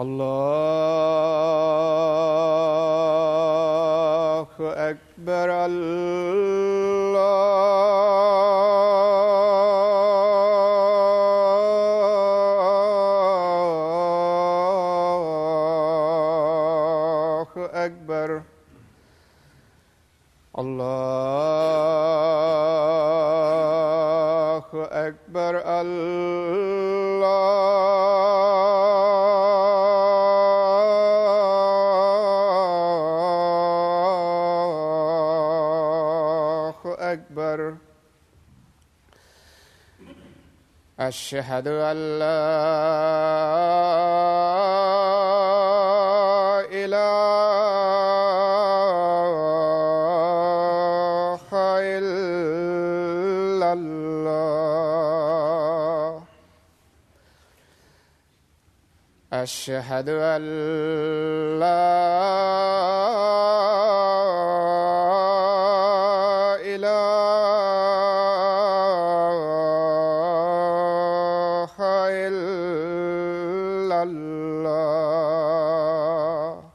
الله أكبر الله أكبر الله أكبر الله أكبر أشهد أن لا إله إلا الله أشهد أن لا إله إلا الله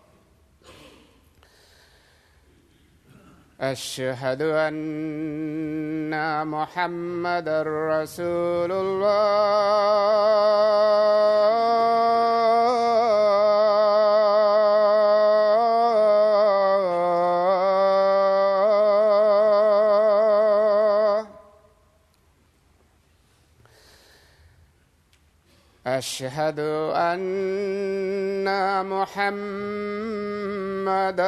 أشهد أن محمد رسول الله أشهد أن محمد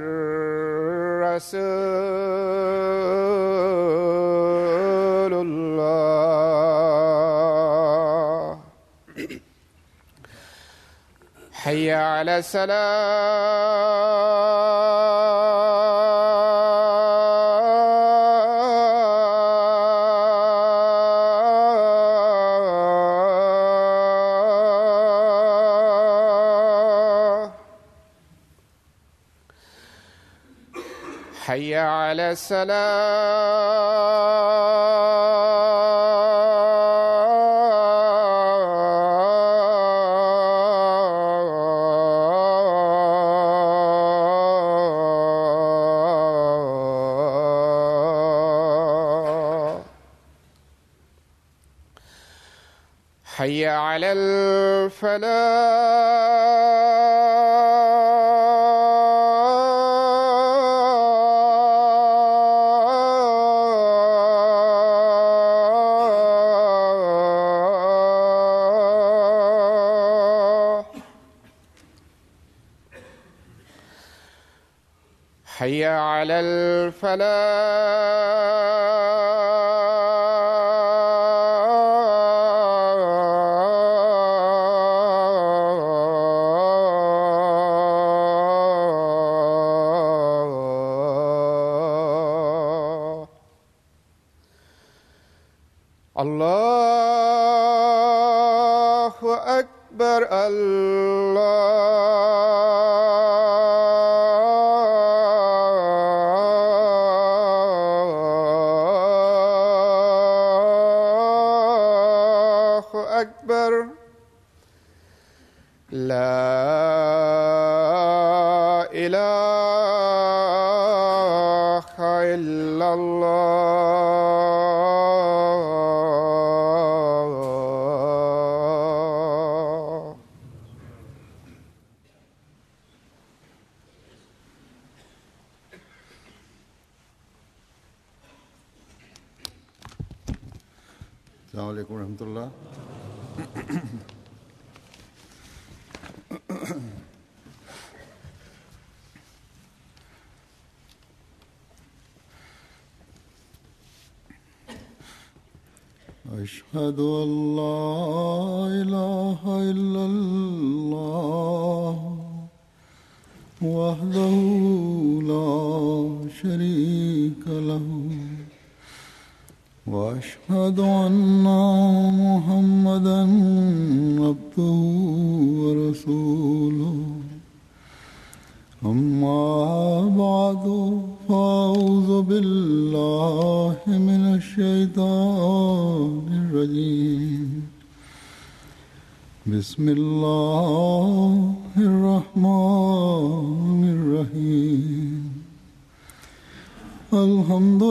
رسول الله حي على السلام حي على السلام حي على الفلاح حي على الفلاح الله أكبر الله أكبر لا إله إلا الله السلام عليكم ورحمة الله أشهد أن لا إله إلا الله وحده لا شريك له واشهد ان محمدا عبده ورسوله اما بعد فاعوذ بالله من الشيطان الرجيم بسم الله الرحمن الرحيم الحمد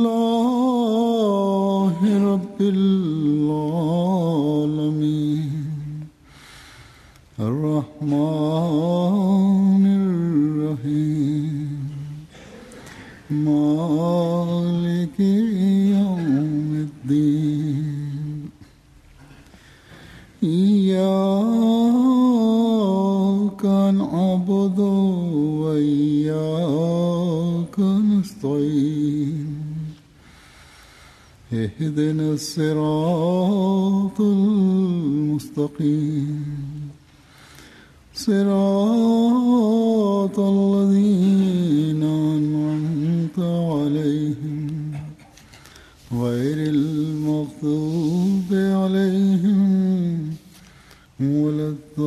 لله رب العالمين الرحمن الرحيم مالك يوم الدين إياك نعبد وإياك نستعين اهدنا الصراط المستقيم صراط الذين أنعمت عليهم غير المغضوب عليهم ولا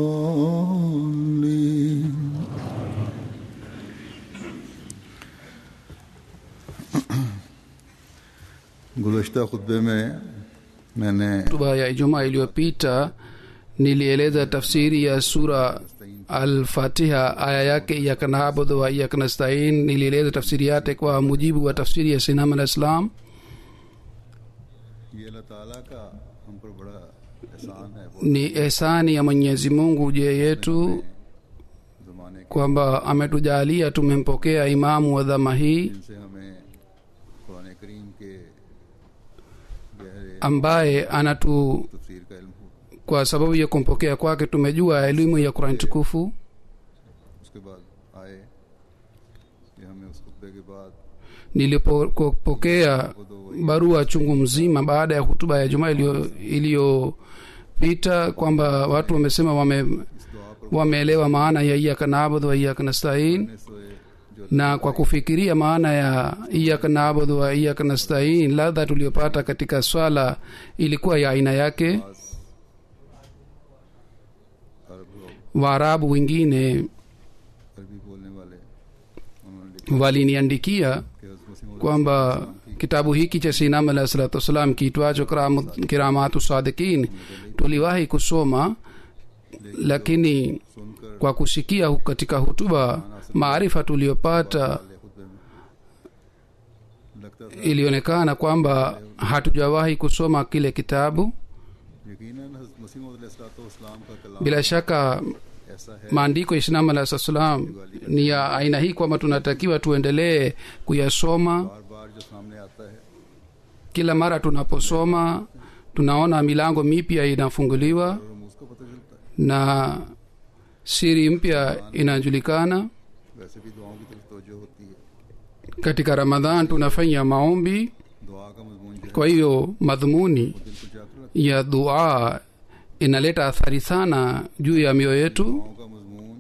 الضالين गुज़श्ता खुतबे में मैंने hotuba ya ijumaa iliyopita nilieleza tafsiri ya sura alfatiha aya yake iyaka naabudu wa iyaka nastain nilieleza tafsiri yake kwa mujibu wa tafsiri ya sinam alah islam ये अल्लाह ताला का हम पर बड़ा एहसान है वो ni ehsani ya mwenyezi mungu je yetu ज़माने के kwamba ametujalia tumempokea imamu wa dhama hii जिनसे हमें कुरान करीम के गहरे ambaye anatu तफसीर का इल्म हो kwa sababu ya kumpokea kwake tumejua elimu ya kurani tukufu उसके बाद आए कि हमें उस खुतबे के बाद nilipopokea barua chungu mzima baada ya hutuba ya jumaa iliyo- iliyopita kwamba watu wamesema wame इस दुआ पर wameelewa maana ya iyaka naabudu wa iyaka nastain सोए जो na kwa kufikiria maana ya iyaka naabudu wa iyaka nastain ladha tuliyopata katika swala ilikuwa ya aina yake अरब लोग waarabu wengine अरबी बोलने वाले उन्होंने लिखा waliniandikia कि हज़रत मसीह मौद kwamba kitabu hiki cha sinam alahi salatu wassalam kiitwacho Kiramu- kiramatu sadikin tuliwahi kusoma lakini सुनकर kwa kusikia hu- katika hutuba maarifa tuliyopata वाले खुतबे में लगता था ilionekana kwamba hatujawahi kusoma kile kitabu यकीनन हज़रत मसीह मौद इस्लाम का कलाम bila shaka ऐसा है maandiko ya islam alahi salatu wassalam ni ya aina hii kwamba tunatakiwa tuendelee kuyasoma बार बार जो सामने आता है kila mara tunaposoma tunaona milango mipya inafunguliwa और हम उसको पता चलता है na siri mpya inajulikana वैसे भी दुआओं की तरफ तवज्जो होती है katika ramadhan tunafanya maombi दुआ का मजमून जो है kwa hiyo madhumuni दिल को जाकर रखता ya dua inaleta athari sana juu ya mioyo है yetu दुआओं का मजमून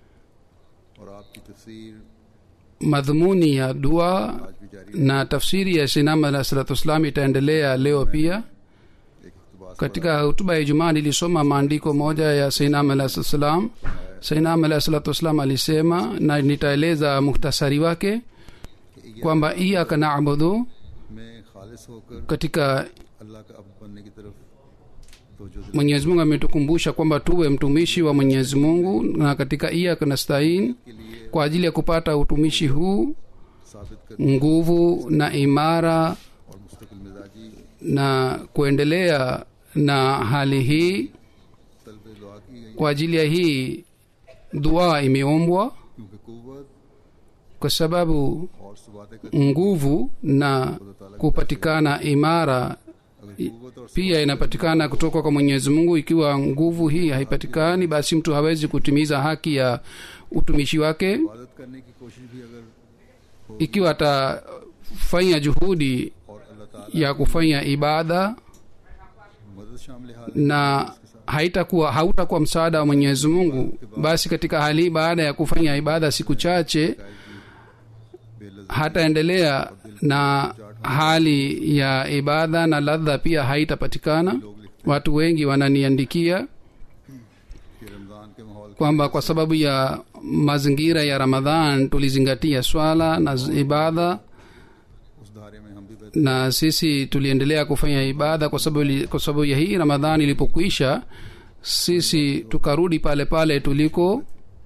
और आपकी तफसीर madhumuni ya dua आज भी जारी na tafsiri ya sinam alah salatu wassalam itaendelea leo pia एक इकतबास katika hutuba ya ijumaa nilisoma maandiko moja ya sainam alah salatu wassalam sainam alah salatu wassalam alisema na nitaeleza muhtasari wake kwamba iyaka nabudu में खालिस होकर katika अल्लाह का अब बनने की तरफ तवज्जो दिला mwenyezi mungu ametukumbusha kwamba tuwe mtumishi wa mwenyezi mungu na katika iyaka nastain के लिए kwa ajili ya kupata utumishi huu साबित कर nguvu na imara और मुस्तकिल मिजाजी na kuendelea na hali hii तलब दुआ की गई kwa ajili ya hii dua imeombwa क्योंकि कुवत kwa sababu और सुबात का nguvu na kupatikana imara अगर कुवत और pia inapatikana kutoka kwa mwenyezi mungu ikiwa nguvu hii haipatikani basi mtu hawezi kutimiza haki ya utumishi wake इबादत करने की कोशिश भी अगर ikiwa atafanya juhudi और अल्लाह ताला ya kufanya ibada मदद शामिल हाल na haitakuwa hautakuwa msaada wa mwenyezi mungu basi katika hali hii baada ya kufanya ibada siku chache बेलज hataendelea na hali ya ibada na ladha pia haitapatikana watu wengi wananiandikia कि रमजान के माहौल kwamba kwa sababu ya mazingira ya ramadhan tulizingatia swala na z- ibada उस धारे में हम भी बेहतर na sisi tuliendelea kufanya ibada kwa sababu, ili- kwa sababu ya hii ramadhan ilipokwisha sisi tukarudi pale pale tuliko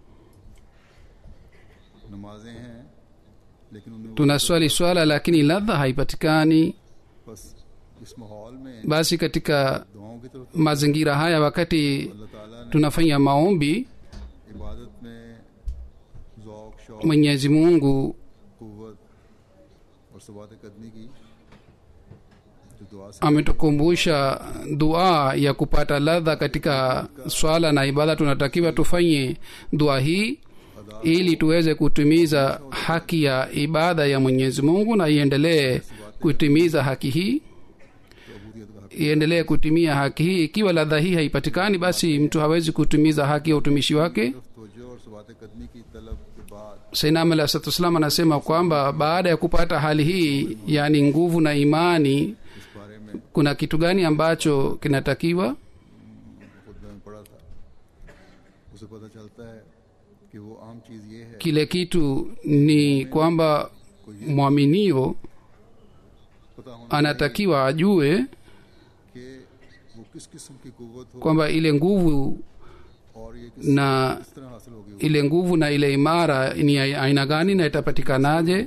नमाजें हैं लेकिन उनमें वो tunaswali swala lakini ladha haipatikani बस इस माहौल में basi katika दुआओं की तरफ mazingira haya wakati अल्लाह ताला ने tunafanya maombi इबादत में ज़ौक शौक mwenyezi mungu कुव्वत और सबात कदमी की जो दुआ से ametukumbusha dua ya kupata ladha katika swala na ibada tunatakiwa tufanye dua hii ili tuweze kutimiza haki ya ibada ya mwenyezi mungu na iendelee kutimiza haki hii अबूदियत का हक iendelee kutimia haki hii ikiwa ladha hii haipatikani basi mtu hawezi kutimiza haki ya utumishi wake तरफ तवज्जो और सबात कदमी की तलब के बाद sainam alah salatu wassalam anasema kwamba baada ya kupata hali hii yaani nguvu na imani इस बारे में kuna kitu gani ambacho kinatakiwa खुद में पढ़ा था उसे पता चलता है कि वो आम चीज़ ये है kile किtu ni kwamba mwaminio पता होना anatakiwa ajue कि वो किस किस्म की कुव्वत हो kwamba ile nguvu और ये किस na किस तरह हासिल होगी वो ile nguvu na ile imara ni ya aina gani na itapatikanaje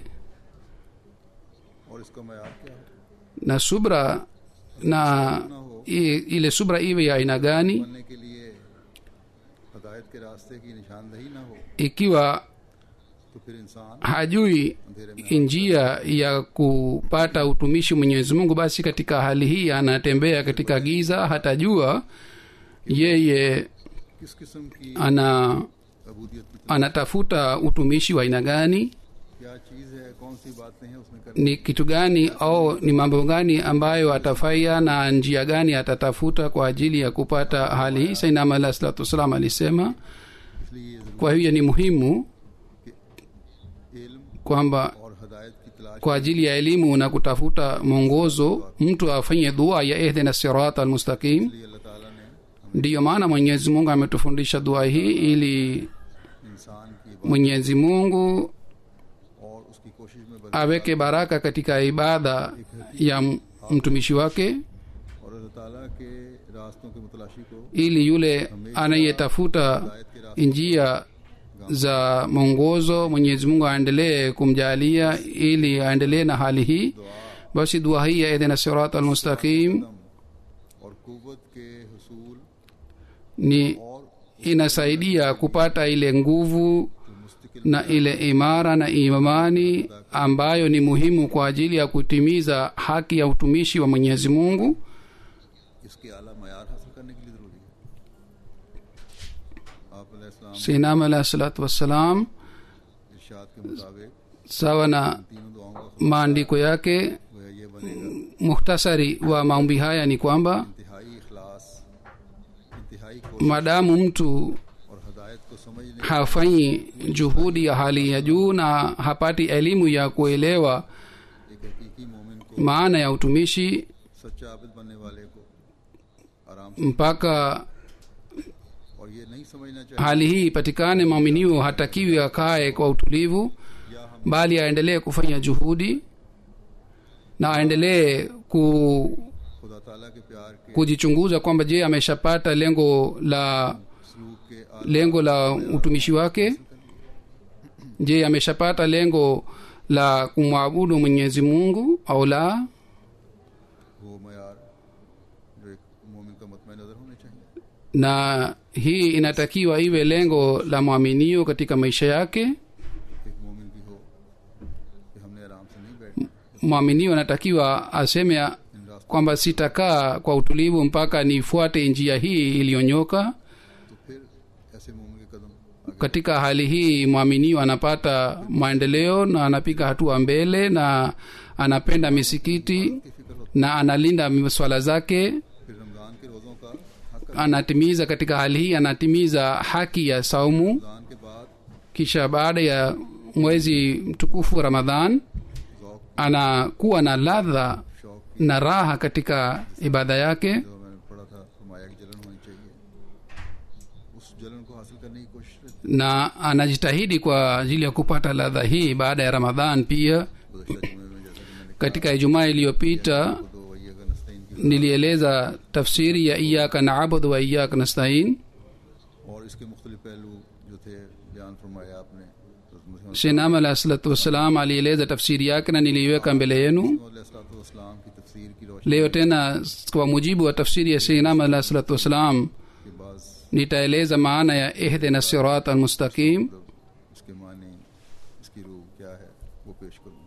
और इसका मैार क्या है na subra na i- ile subra iwe ya aina gani बनने के लिए हदायत के रास्ते की निशानदही ना हो ikiwa तो फिर इंसान hajui अंधेरे में njia ya kupata utumishi mwenyezi mungu basi katika hali hii anatembea katika giza hatajua yeye किस किस्म की ana अबूदियत की anatafuta utumishi wa aina gani क्या चीज़ है कौन सी बातें हैं उसमें करनी ni kitu gani au ni mambo gani ambayo atafanya na njia gani atatafuta kwa ajili ya kupata hali hii sainam alah salatu wassalam alisema इसलिए ये जरूर kwa hiyo ni muhimu इल्म kwamba और हदायत की तलाश kwa ajili ya elimu na kutafuta mwongozo mtu afanye dua ya ihdina sirat almustaqim के लिए अल्लाह ताला ने हमें ndiyo maana mwenyezi mungu ametufundisha dua hii ili इंसान की इबादत mwenyezi mungu और उसकी कोशिश में बदल aweke baraka katika ibada ya m- mtumishi wake और अल्लाह ताला के रास्तों के मुतलाशी को ili yule anayetafuta हदायत के रास्ते njia za mwongozo mwenyezi mungu aendelee kumjalia ili aendelee na hali hii basi dua hii ya idhina sirat almustaqim और कुव्वत के हसूल ni और inasaidia kupata ile nguvu जो मुस्तकिल na ile imara na imani ambayo ni muhimu kwa ajili ya kutimiza haki ya utumishi wa mwenyezi mungu इसके आला मैार हासिल करने के लिए ज़रूरी है आप अलैहिस्सलाम sinam alahi salatu wassalam इरशाद के मुताबिक sawa na तीनों दुआओं का maandiko yake वह ये बनेगा muhtasari wa maombi haya ni kwamba इंतहाई इखलास इंतहाई को maadamu mtu और हदायत को समझने hafanyi juhudi ya hali ya juu na hapati elimu ya kuelewa एक हकीकी मोमिन को maana ya utumishi सच्चा आबिद बनने वाले को आराम से mpaka और ये नहीं समझना चाहिए hali hii ipatikane mwaminio hatakiwi akae kwa utulivu या हम bali aendelee kufanya juhudi na aendelee ku, खुदा ताला के प्यार के kujichunguza kwamba je ameshapata lengo la सलूक के आ- lengo la utumishi wake je ameshapata lengo la kumwabudu mwenyezi mungu au la वो मैार जो एक मोमिन का मतम नज़र होने चाहिए na hii inatakiwa iwe lengo la mwaminio katika maisha yake एक मोमिन की हो कि हमने आराम से नहीं बैठना mwaminio anatakiwa aseme इन रास्तों kwamba sitakaa kwa utulivu mpaka nifuate njia hii iliyonyoka तो फिर ऐसे मोमिन के कदम आगे katika hali hii mwaminio anapata maendeleo na anapiga hatua mbele na anapenda misikiti की फिक्र होती na analinda swala zake फिर रमज़ान के रोज़ों का हक anatimiza katika hali hii anatimiza haki ya saumu Ramzan के बाद kisha baada ya mwezi mtukufu wa ramadhan ज़ौक anakuwa na ladha शौक na raha katika ibada yake जो मैंने पढ़ा था फरमाया कि जलन होनी चाहिए उस जलन को हासिल करने की कोशिश रहती na anajitahidi kwa ajili ya kupata ladha hii baada ya ramadhan pia गुजशत जुमे में जैसा कि मैंने katika ijumaa iliyopita कहा, तो वही अगर नस्तीन की nilieleza tafsiri ya iyaka naabudu wa iyaka nastain और इसके मुख्तलिफ पहलू जो थे बयान फरमाया आपने हज़रत मसीह shenam alah salatu wassalam alieleza tafsiri yake na niliiweka mbele yenu इस्लाम की तफसीर की रोशनी leo tena kwa mujibu wa tafsiri ya shenam alah salatu wassalam के बाद nitaeleza maana ya ihdina sirat almustaqim इसके माने इसकी रूह क्या है वो पेश करूँगा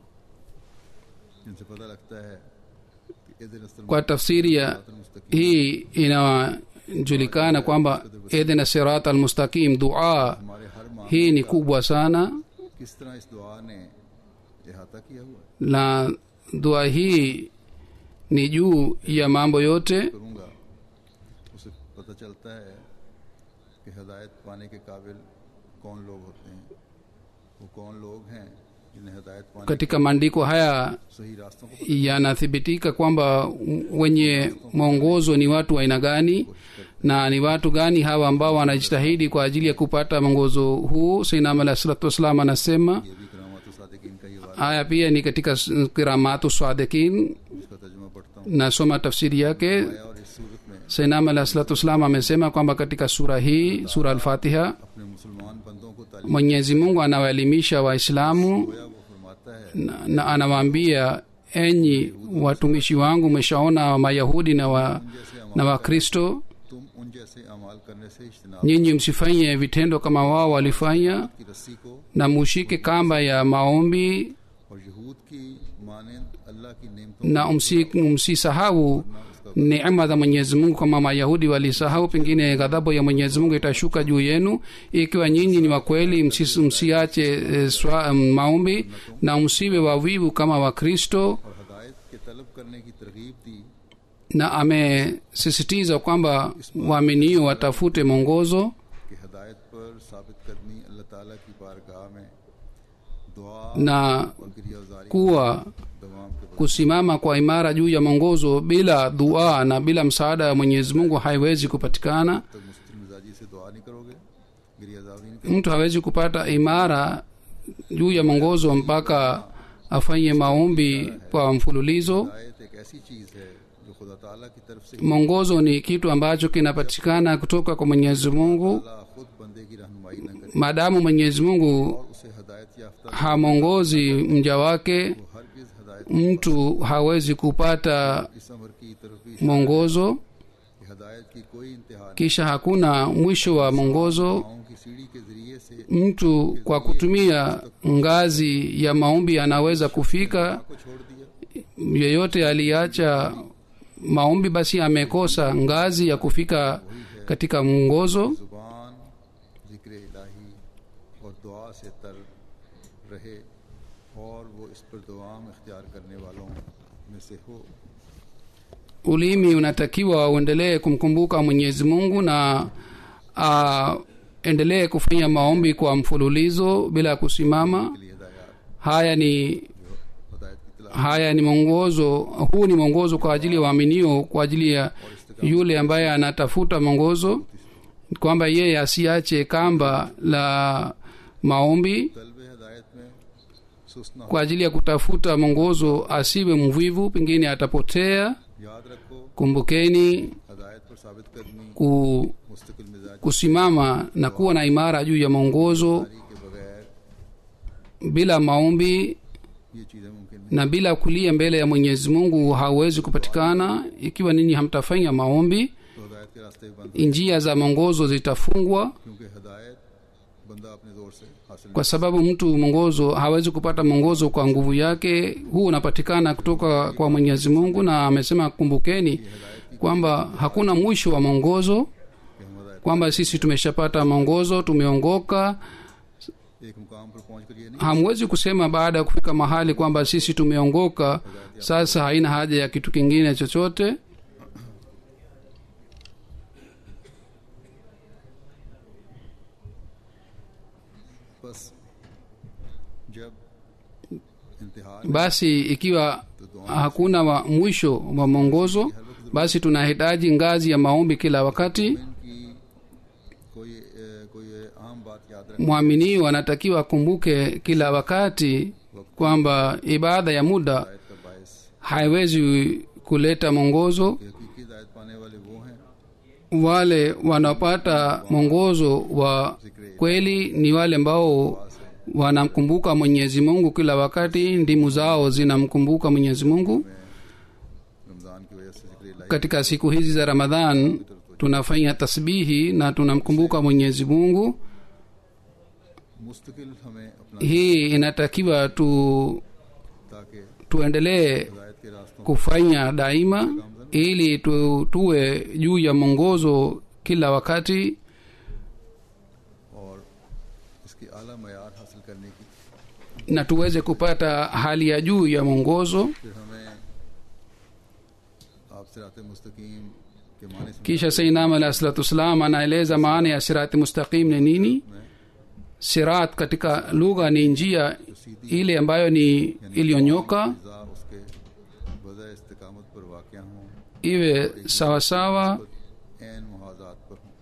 जिनसे पता लगता है कि इधर kwa tafsiri ya hii inajulikana kwamba ihdina sirat almustaqim dua हमारे हर माह hii ni kubwa sana किस तरह इस दुआ ने इहाता किया हुआ है na dua hii ni juu ya mambo yote करूँगा उसे पता चलता है कि हदायत पाने के काबिल कौन लोग होते हैं वो कौन लोग हैं जिन्हें हदायत पाने katika maandiko haya सही रास्तों को yanathibitika kwamba wenye mwongozo ni watu wa aina gani na ni watu gani hawa ambao wanajitahidi kwa ajili ya kupata mwongozo huu sainam alah salatu wassalam anasema ये भी करामात सादिकीन का ये वादा haya pia ni katika s- kiramatu swadikin इसका तर्जुमा पढ़ता हूँ nasoma tafsiri yake और इस सूरत में sainam alah salatu wassalam amesema kwamba katika sura hii sura alfatiha अपने मुसलमान बंदों को तालीम mwenyezi mungu anawaelimisha waislamu दिया वो फरमाता है na, na anawaambia enyi watumishi wangu mmeshaona mayahudi na wa, na wakristo तुम उन जैसे अमाल करने से इज्तनाब nyinyi msifanye vitendo kama wao walifanya की रस्सी को na mushike kamba ya maombi और यहूद की मानंद अल्लाह की नेमतों na msi- msisahau neema za mwenyezi mungu kama mayahudi walisahau pengine ghadhabu ya mwenyezi mungu itashuka juu yenu ikiwa nyinyi ni wakweli msi, msiache e, swa, m, maombi na msiwe wavivu kama wakristo और हदायत के तलब करने की तरगीब दी na amesisitiza kwamba waaminio watafute mwongozo कि हदायत पर साबित कदमी अल्लाह ताला की बारगाह में दुआ na और गिरियाजारी kuwa दवाम के बदले kusimama kwa imara juu ya mwongozo bila dua na bila msaada wa mwenyezi mungu haiwezi kupatikana तक मुस्तिल मिजाजी से दुआ नहीं करोगे गिरियाजारी mtu hawezi kupata imara juu ya mwongozo mpaka afanye maombi kwa mfululizo हदायत एक ऐसी चीज़ है जो खुदा ताला की तरफ से mwongozo ni kitu ambacho kinapatikana kutoka kwa mwenyezi mungu अल्लाह खुद बंदे की रहनुमाई न करे maadamu mwenyezi mungu और उसे हदायत याफ्ता hamwongozi मja wake हर किस हदायत mtu hawezi kupata इस अमर की तरफ भी mwongozo कि हदायत की कोई इंतहा नहीं kisha hakuna mwisho wa mwongozo पाँव की सीढ़ी के जरिए से mtu kwa kutumia ngazi ya maombi anaweza kufika को छोड़ दिया yeyote aliacha maombi basi amekosa ngazi ya kufika katika mwongozo जुबान जिक्र इलाही और दुआ से तर रहे और वो इस पर दुआम इख्तियार करने वालों में से हो ulimi unatakiwa uendelee kumkumbuka mwenyezi mungu na aendelee kufanya maombi kwa mfululizo bila kusimama के लिए हिदायत haya ni हदायत की तलाश haya ni mwongozo huu ni mwongozo kwa ajili ya waaminio kwa ajili ya yule ambaye anatafuta mwongozo kwamba yeye asiache kamba la maombi तलब हदायत में सुस्त न हो kwa ajili ya kutafuta mwongozo asiwe mvivu pengine atapotea याद रखो kumbukeni हदायत पर साबित करनी ku, मुस्तकिल मिजाज kusimama na kuwa na imara juu ya mwongozo के बगैर bila maombi ये चीज़ें मुमकिन नहीं na bila kulia mbele ya mwenyezi mungu hauwezi kupatikana ikiwa ninyi hamtafanya maombi तो हदायत के रास्ते बंद njia za mwongozo zitafungwa क्योंकि हदायत बंदा अपने जोर से हासिल kwa sababu mtu mwongozo hawezi kupata mwongozo kwa nguvu yake huu unapatikana kutoka kwa mwenyezi mungu na amesema kumbukeni kwamba hakuna mwisho wa mwongozo कि हम हदायत kwamba sisi tumeshapata mwongozo tumeongoka एक मुकाम पर पहुंच कर ये नहीं hamwezi kusema baada ya kufika mahali kwamba sisi tumeongoka sasa haina haja ya kitu kingine chochote बस जब इंतहा basi ikiwa hakuna wa mwisho wa mwongozo basi tunahitaji ngazi ya maombi kila wakati की कोई ए, कोई आम बात याद रख mwaminio anatakiwa akumbuke kila wakati kwamba ibada ya muda का बायस haiwezi kuleta mwongozo कि हकीकी हिदायत पाने वाले वो हैं wale wanaopata mwongozo wa kweli ni wale ambao wanamkumbuka mwenyezi mungu kila wakati ndimu zao zinamkumbuka mwenyezi mungu Ramzan की वजह से जिक्र इलाही katika siku hizi za ramadhan tunafanya tasbihi na tunamkumbuka mwenyezi mungu मुस्तकिल हमें अपना hii inatakiwa tu ताकि tuendelee हिदायत के रास्तों kufanya daima ili tu, tuwe juu ya mwongozo kila wakati और इसकी आला मैार हासिल करने की na tuweze kupata hali ya juu ya mwongozo फिर हमें आप सिरात मुस्तकीम के माने से kisha sainam alah salatu wassalam anaeleza maana ya sirati mustaqim ni nini sirat katika lugha ni njia ile ambayo ni iliyonyoka जा उसके वजह इस्तकामत पर वाक़ हों iwe sawasawa एन मुहाजात पर हों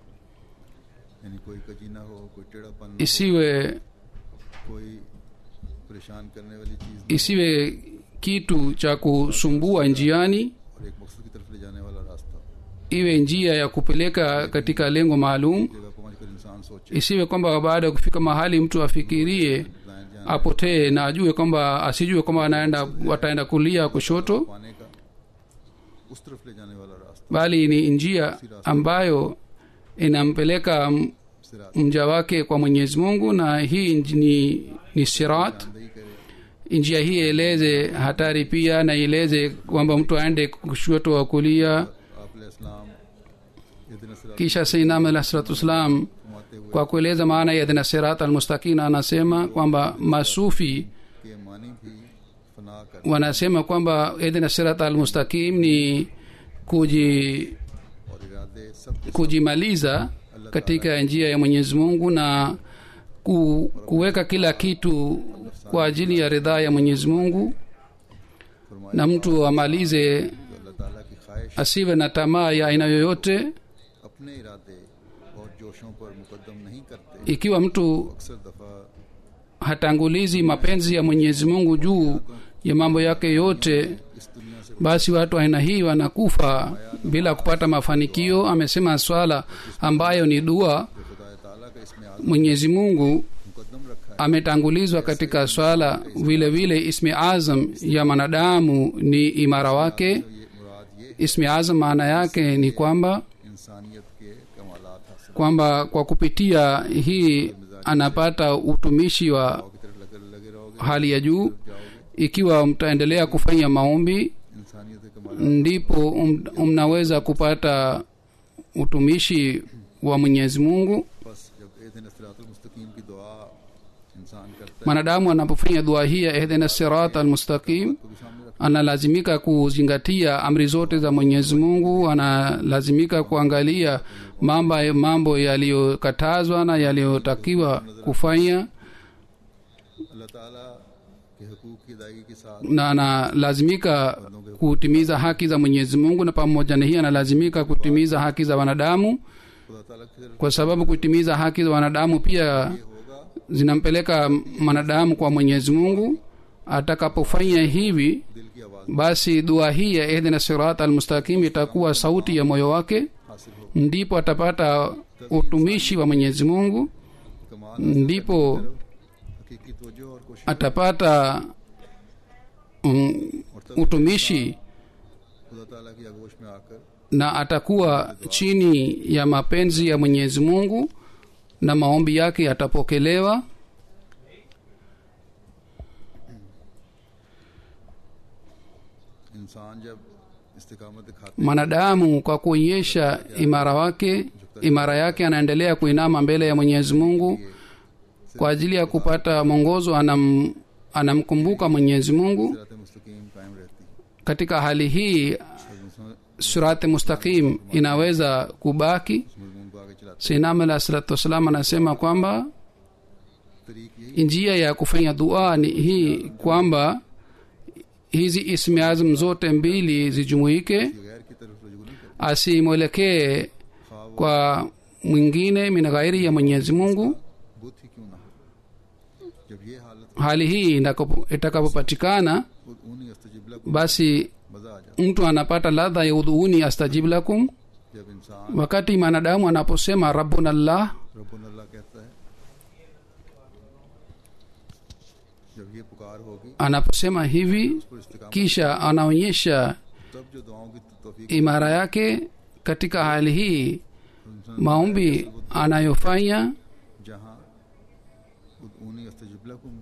यानी कोई कजी ना हो कोई टेढ़ापन ना isiwe हो कोई परेशान करने वाली चीज़ ना isiwe kitu cha kusumbua njiani हो और एक मकसद की तरफ ले जाने वाला रास्ता iwe njia ya kupeleka katika lengo maalum जगह पहुँच कर इंसान सोचे isiwe kwamba baada ya kufika mahali mtu afikirie दाएं जान apotee na ajue kwamba asijue kwamba anaenda wataenda kulia kushoto पाने का उस तरफ ले जाने वाला रास्ता bali ni njia ambayo inampeleka m- सिरात mja wake kwa mwenyezi mungu na hii nj- ni, ni sirat दही करे njia hii eleze hatari pia na ieleze kwamba mtu aende kushoto wa kulia आप इस्लाम इतने सिरात kisha sainam alah salatu wassalam घुमाते हुए kwa kueleza maana ya dhina sirat almustaqina anasema kwamba masufi के मानी भी फना कर wanasema kwamba idhina sirat almustaqim ni kuji और इरादे सब के kujimaliza katika njia ya mwenyezi mungu na ku, kuweka kila kitu kwa ajili ya ridhaa ya mwenyezi mungu फरमाए na mtu amalize जो अल्लाह ताला की ख्वाहिश asiwe na tamaa ya aina yoyote अपने इरादे और जोशों पर मुकदम नहीं करते ikiwa mtu अक्सर दफा hatangulizi mapenzi ya mwenyezi mungu juu ya mambo yake yote इस दुनिया से basi watu aina hii wanakufa bila kupata mafanikio amesema swala ambayo ni dua खुदा ताला का इसमें आज़म mwenyezi mungu मुकदम रखा है ametangulizwa katika swala vile vile ismi azam ya mwanadamu ni imara wake ये मुराद ये ismi azam maana yake ni kwamba इंसानियत के कमालात हासिल kwamba kwa kupitia hii anapata utumishi wa की तरफ लगे लगे रहोगे hali ya juu ikiwa mtaendelea kufanya maombi इंसानियत के कमाल ndipo um, mnaweza kupata utumishi wa mwenyezi mungu बस जब ए दिन सिरातुल मुस्तकीम की दुआ इंसान करता है mwanadamu anapofanya dua hii ya ihdina sirat almustaqim तो भी सामने रख analazimika kuzingatia amri zote za mwenyezi mungu analazimika kuangalia mambo, mambo yaliyokatazwa na yaliyotakiwa kufanya अल्लाह ताला के हकूक की अदायगी के साथ na analazimika kutimiza haki za mwenyezi mungu na pamoja na hii analazimika kutimiza haki za wanadamu खुदा ताला की तरफ kwa sababu kutimiza haki za wanadamu pia होगा zinampeleka mwanadamu kwa mwenyezi mungu atakapofanya hivi दिल की आवाज़ basi dua hii ya ihdina sirat almustaqim itakuwa sauti ya moyo wake हासिल होगा ndipo atapata utumishi wa mwenyezi mungu कमाल ndipo हकीकी तवज्जो और कोशिश atapata um, utumishi खुदा ताला की आगोश में आकर na atakuwa chini ya mapenzi ya mwenyezi mungu na maombi yake yatapokelewa इंसान जब इस्तिकामत दिखाते mwanadamu kwa kuonyesha imara wake imara yake anaendelea kuinama mbele ya mwenyezi mungu kwa ajili ya kupata mwongozo anam, anamkumbuka mwenyezi mungu सिरात मुस्तकीम कायम रहती है katika hali hii और इंसान surati mustaqim inaweza kubaki इस मजमून को आगे चलाते sinam alah salatu wassalam anasema kwamba तरीक यही njia ya kufanya dua ni hii kwamba hizi ismi azm zote mbili zijumuike कि गैर की तरफ रजू नहीं करते asimwelekee kwa mwingine min ghairi ya mwenyezi mungu बुत ही क्यों ना हो जब ये हालत hali hii inakapo- itakapopatikana खुद ऊनी अस्तजिबला को basi मजा आ जाता mtu anapata ladha ya udhuuni astajib lakum जब इंसान wakati mwanadamu anaposema rabbuna llah रब्बुन अल्लाह कहता है जब ये पुकार होगी anaposema hivi पर इस्तिकामत kisha anaonyesha तब जो दुआओं की तौफीक imara yake katika hali hii maombi anayofanya जहाँ खुद ऊनी अस्तजिबला को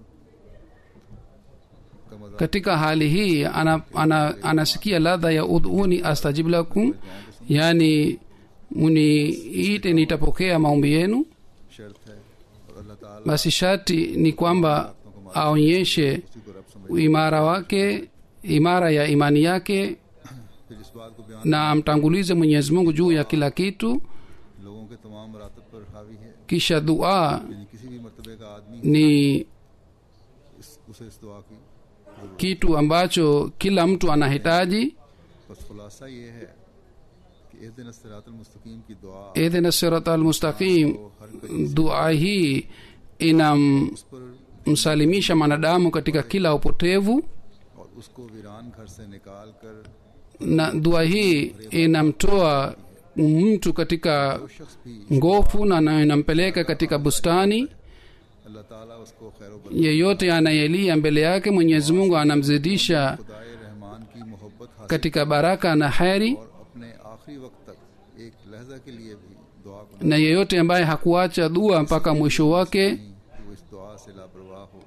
का मजा katika hali hii ana, ana, anasikia ladha ya udhuni astajib lakum yani muniite nitapokea maombi yenu शर्त है और अल्लाह ताला basi sharti ni kwamba aonyeshe उसी को रब समझ imara wake imara ya imani yake फिर इस बात को बयान na amtangulize mwenyezi mungu juu ya kila kitu लोगों के तमाम मरातब पर हावी है kisha dua यानी किसी भी मरतबे का आदमी ni इस, उसे इस दुआ की kitu ambacho kila mtu anahitaji बस खुलासा ये है कि एक दिन सिरातल मुस्तकीम की दुआ idhina sirata almustaqim को हर कहीं dua hii inamsalimisha उस पर mwanadamu katika kila upotevu और उसको वीरान घर से निकाल कर na dua hii inamtoa mtu katika वो शख्स भी ngofu na na inampeleka katika bustani अल्लाह ताला उसको खैर बर yeyote anayelia mbele yake mwenyezi mungu anamzidisha खुदाए रहमान की मोहब्बत हासिल katika baraka na heri और अपने आखिरी वक्त तक एक लहजा के लिए भी दुआ को na yeyote ambaye hakuacha dua mpaka mwisho wake नहीं कि वो इस दुआ से लापरवाह हो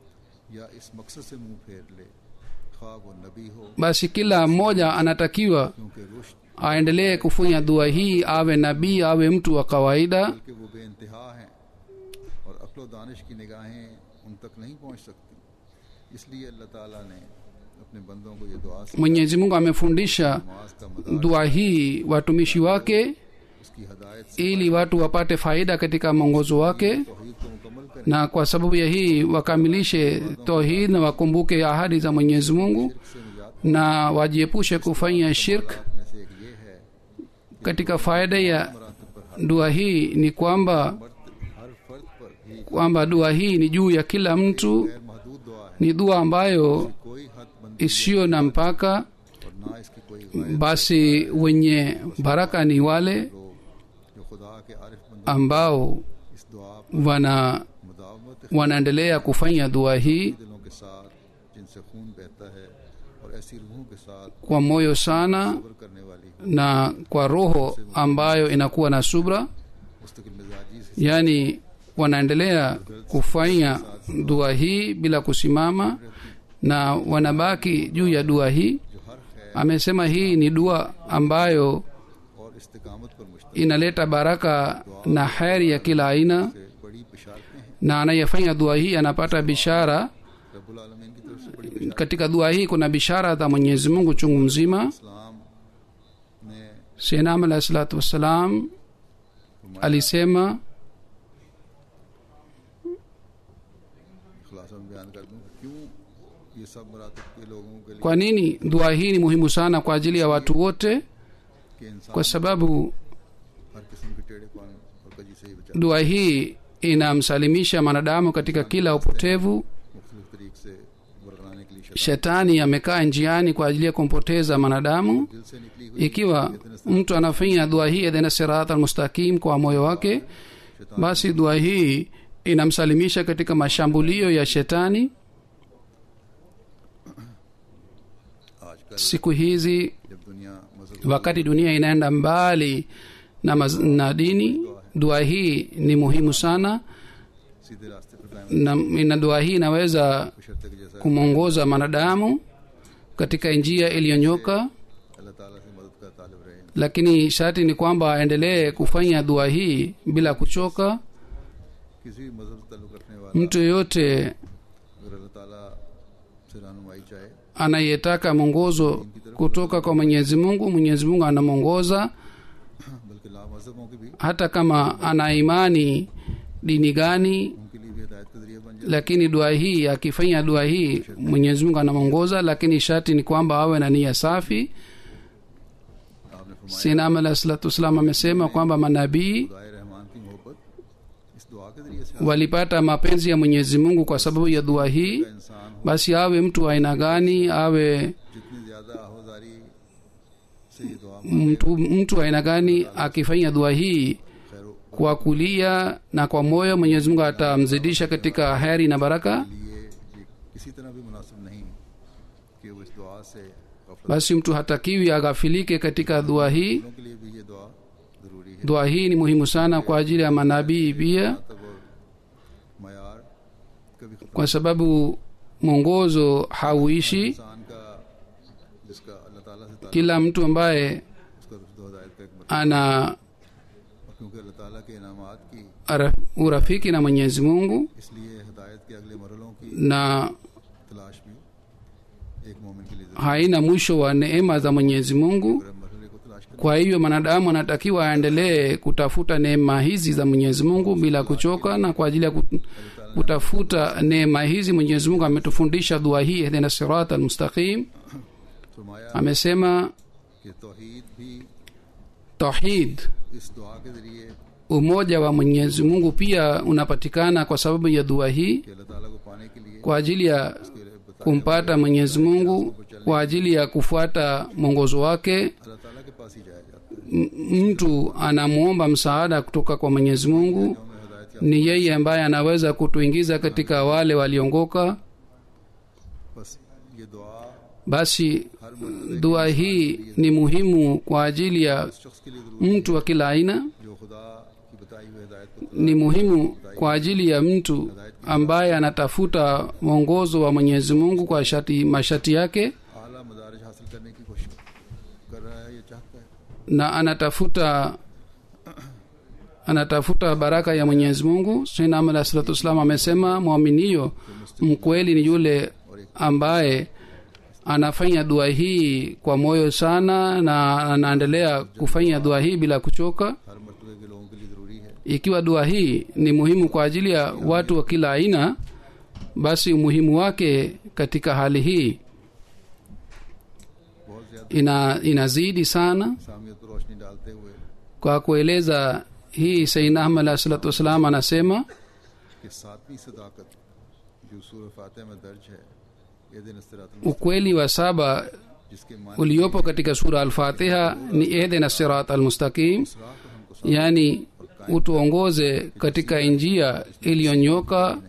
या इस मकसद से मुंह फेर ले खा वो नबी हो basi kila mmoja anatakiwa क्योंकि रुश्त aendelee kufanya dua hii awe nabii awe mtu wa kawaida कि वो बेइंतहा हैं और अक्ल व दानिश की निगाहें उन तक नहीं पहुंच सकती इसलिए अल्लाह ताला ने अपने बंदों को ये दुआ से mwenyezi mungu amefundisha नमाज का मदार dua hii watumishi wake उसकी हदायत से ili watu wapate faida katika mwongozo wake तौहीद को मुकम्मल करें na kwa sababu ya hii wakamilishe tauhid na wakumbuke ahadi za mwenyezi mungu से निजात na wajiepushe kufanya shirk में से एक ये है katika faida ya मरातब पर dua hii ni kwamba हर हर फर्द पर ही kwamba dua hii ni juu ya kila mtu गैर महदूद दुआ है ni dua ambayo कोई हद बंदी isiyo na mpaka और ना इसकी कोई गायब basi wenye baraka ni wale लोग जो खुदा के आरिफ बंदों ambao इस दुआ पर wana मुदावमत wanaendelea kufanya dua hii दिलों के साथ जिनसे खून बहता है और ऐसी रूहों के साथ kwa moyo sana सब्र करने वाली हो na kwa roho ambayo inakuwa na subra मुस्तकिल मिजाजी से yaani wanaendelea kufanya dua hii bila kusimama na wanabaki juu ya dua hii जो हर खैर amesema hii ni dua ambayo और इस्तिकामत पर मुश्तमिल inaleta baraka na heri ya kila aina से बड़ी बिशारतें हैं na anayefanya dua hii anapata bishara रब्बुल आलमीन की तरफ से बड़ी बिशारत katika dua hii kuna bishara za mwenyezi mungu chungu mzima इस्लाम ने senam alahi salatu wassalam alisema खुलासा में बयान कर दूं क्यों ये सब मरातब के लोगों के लिए kwa nini dua hii ni muhimu sana kwa ajili ya watu wote कि इंसान kwa sababu हर किस्म के टेढ़ेपन और कजी से ही बचा dua hii inamsalimisha mwanadamu katika kila upotevu मुख्तलिफ तरीक से बरगलाने के लिए शैतान shetani amekaa njiani kwa ajili ya kumpoteza mwanadamu दिल से निकली हुई ikiwa mtu anafanya dua hii edhena sirat almustaqim kwa moyo wake basi dua hii inamsalimisha katika mashambulio ya shetani आजकल siku hizi जब दुनिया मजहब wakati dunia inaenda mbali na, maz, na dini dua hii ni muhimu sana सीधे रास्ते पर कायम na, na dua hii inaweza शर्त के जैसा kumwongoza mwanadamu katika njia iliyonyoka अल्लाह ताला से मदद का तालब रहे lakini sharti ni kwamba aendelee kufanya dua hii bila kuchoka किसी भी मजहब से ताल्लुक रखने वाला mtu yoyote अगर अल्लाह ताला से रहनुमाई चाहे anayetaka mwongozo kutoka kwa mwenyezi mungu mwenyezi mungu anamwongoza बल्कि ला मजहबों की भी hata kama ana imani dini gani उनके लिए भी हिदायत का जरिया बन जाए lakini dua hii akifanya dua hii mwenyezi mungu anamwongoza lakini sharti ni kwamba awe na nia safi आपने फरमाया sinam alah salatu wassalam amesema kwamba manabii खुदाए रहमान की मोहब्बत इस दुआ के जरिए से walipata mapenzi ya mwenyezi mungu kwa sababu ya dua hii इंसान हो basi awe mtu wa aina gani awe जितनी ज्यादा आहोदारी से ये दुआ mtu, mtu wa aina gani akifanya dua hii खैर kwa kulia na kwa moyo mwenyezi mungu atamzidisha katika heri na baraka लिए ये किसी तरह भी मुनासिब नहीं कि वो इस दुआ से गफलत basi mtu hatakiwi aghafilike katika dua hii वालों के लिए भी ये दुआ जरूरी है dua hii ni muhimu sana kwa ajili ya manabii pia तब और मैार कभी खत्म kwa sababu mwongozo hauishi इंसान का जिसका अल्लाह ताला से ताल्लुक kila mtu ambaye उसका रुश्द हदायत का एक मरतबा ana और क्योंकि अल्लाह ताला के इनामात की ara- urafiki na mwenyezi mungu इसलिए हदायत के अगले मरलों की na तलाश भी एक मोमिन के लिए जरूरी haina mwisho wa neema za mwenyezi mungu है मरहले को तलाश करना kwa hivyo mwanadamu anatakiwa aendelee kutafuta neema hizi za mwenyezi mungu bila kuchoka na kwa ajili ya kut- kutafuta neema hizi mwenyezi mungu ametufundisha dua hii ihdina sirat almustaqim फरमाया amesema कि तौहीद भी tauhid इस दुआ के जरिए umoja wa mwenyezi mungu pia unapatikana kwa sababu ya dua hii कि अल्लाह ताला को पाने के लिए kwa ajili ya उसके बता kumpata mwenyezi mungu kwa ajili ya kufuata mwongozo wake अल्लाह ताला के पास ही जाया जाता है m- mtu anamwomba msaada kutoka kwa mwenyezi mungu हमें हदायत या ni yeye ambaye anaweza kutuingiza katika wale waliongoka बस ये दुआ basi हर मरतबे dua hii ni muhimu kwa ajili ya उस शख्स के लिए जरूरी mtu wa kila aina जो खुदा की बताई हुई हदायत को ni muhimu kwa ajili ya mtu ambaye anatafuta mwongozo wa mwenyezi mungu kwa shati, mashati yake आला मदारज हासिल करने की कोशिश कर रहा है ये चाहता है na anatafuta anatafuta baraka ya mwenyezi mungu sainam alah salatu wassalam amesema mwaminio mkweli ni yule ambaye anafanya dua hii kwa moyo sana na anaendelea kufanya dua hii bila kuchoka हर मरतबे के लोगों के लिए ज़रूरी है ikiwa dua hii ni muhimu kwa ajili ya watu wa kila aina basi umuhimu wake katika hali hii बहुत ज़्यादा ina inazidi sana सामियत पर रोशनी डालते हुए kwa kueleza hii sayyidina ahmad alah salatu wassalam anasema कि सातवीं सदाकत जो सूर फातह में दर्ज है ये दिन इस्तरात ukweli wa saba जिसके मान uliopo katika sura alfatiha ni ehdina sirat almustaqim राह पर हमको yani utuongoze katika njia iliyonyoka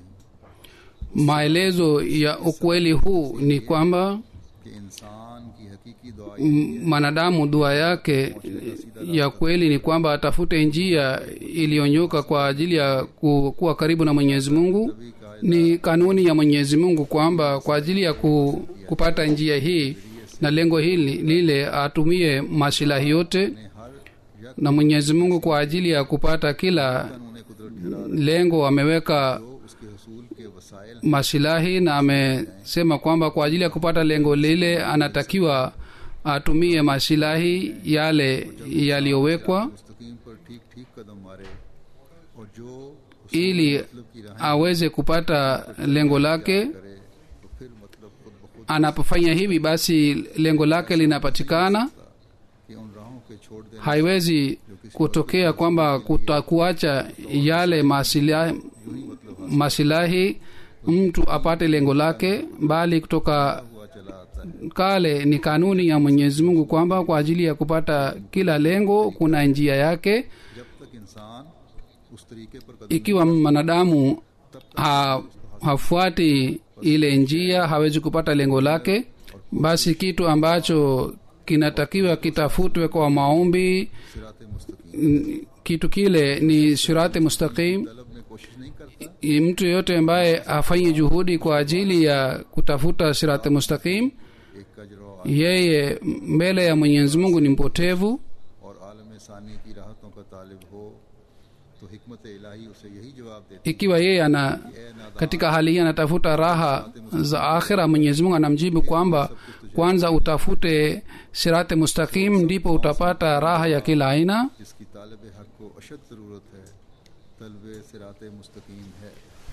maelezo ya ukweli huu ni kwamba कि इंसान की हकीकी दुआ m- mwanadamu dua yake ya kweli ni kwamba atafute njia iliyonyoka kwa ajili ya ku, kuwa karibu na mwenyezi mungu ni kanuni ya mwenyezi mungu kwamba kwa ajili ya ku, kupata njia hii na lengo hili lile atumie masilahi yote ने हर यक na mwenyezi mungu kwa ajili ya kupata kila उन्हें कुदरत ठहरा lengo ameweka तो उसके हसूल के वसाइल masilahi na amesema kwamba kwa ajili ya kupata lengo lile anatakiwa atumie masilahi yale yaliyowekwa मुस्तकीम पर ठीक ठीक कदम मारे और जो ili मतलब की राह aweze kupata lengo lake करे तो फिर मतलब खुद ब खुद anapofanya hivi basi lengo lake linapatikana कि उन राहों के छोड़ देने haiwezi kutokea kwamba kutakuacha yale masilahi, masilahi mtu apate lengo lake bali kutoka हुआ चला आता है kale ni kanuni ya mwenyezi mungu kwamba kwa ajili ya kupata kila lengo kuna njia yake जब तक इंसान उस तरीके पर कदम ikiwa mwanadamu ha, hafuati ile njia hawezi kupata lengo lake basi kitu ambacho kinatakiwa kitafutwe kwa maombi सिरात मुस्तकीम n- kitu kile ni sirati mustaqim तलब में कोशिश नहीं करता I- mtu yeyote ambaye hafanyi juhudi kwa ajili ya kutafuta sirati mustaqim एक कजरो yeye mbele ya mwenyezi mungu ni mpotevu और आलम सानी की राहतों का तालिब हो तो हिकमत इलाही उसे यही जवाब देती ikiwa yeye ana है "ए नादान, katika hali hii anatafuta raha za akhira mwenyezi mungu anamjibu kwamba kwanza utafute sirati mustaqim ndipo utapata raha ya kila aina जिसकी तालब हक को अशद ज़रूरत है तलब सिरात मुस्तकीम है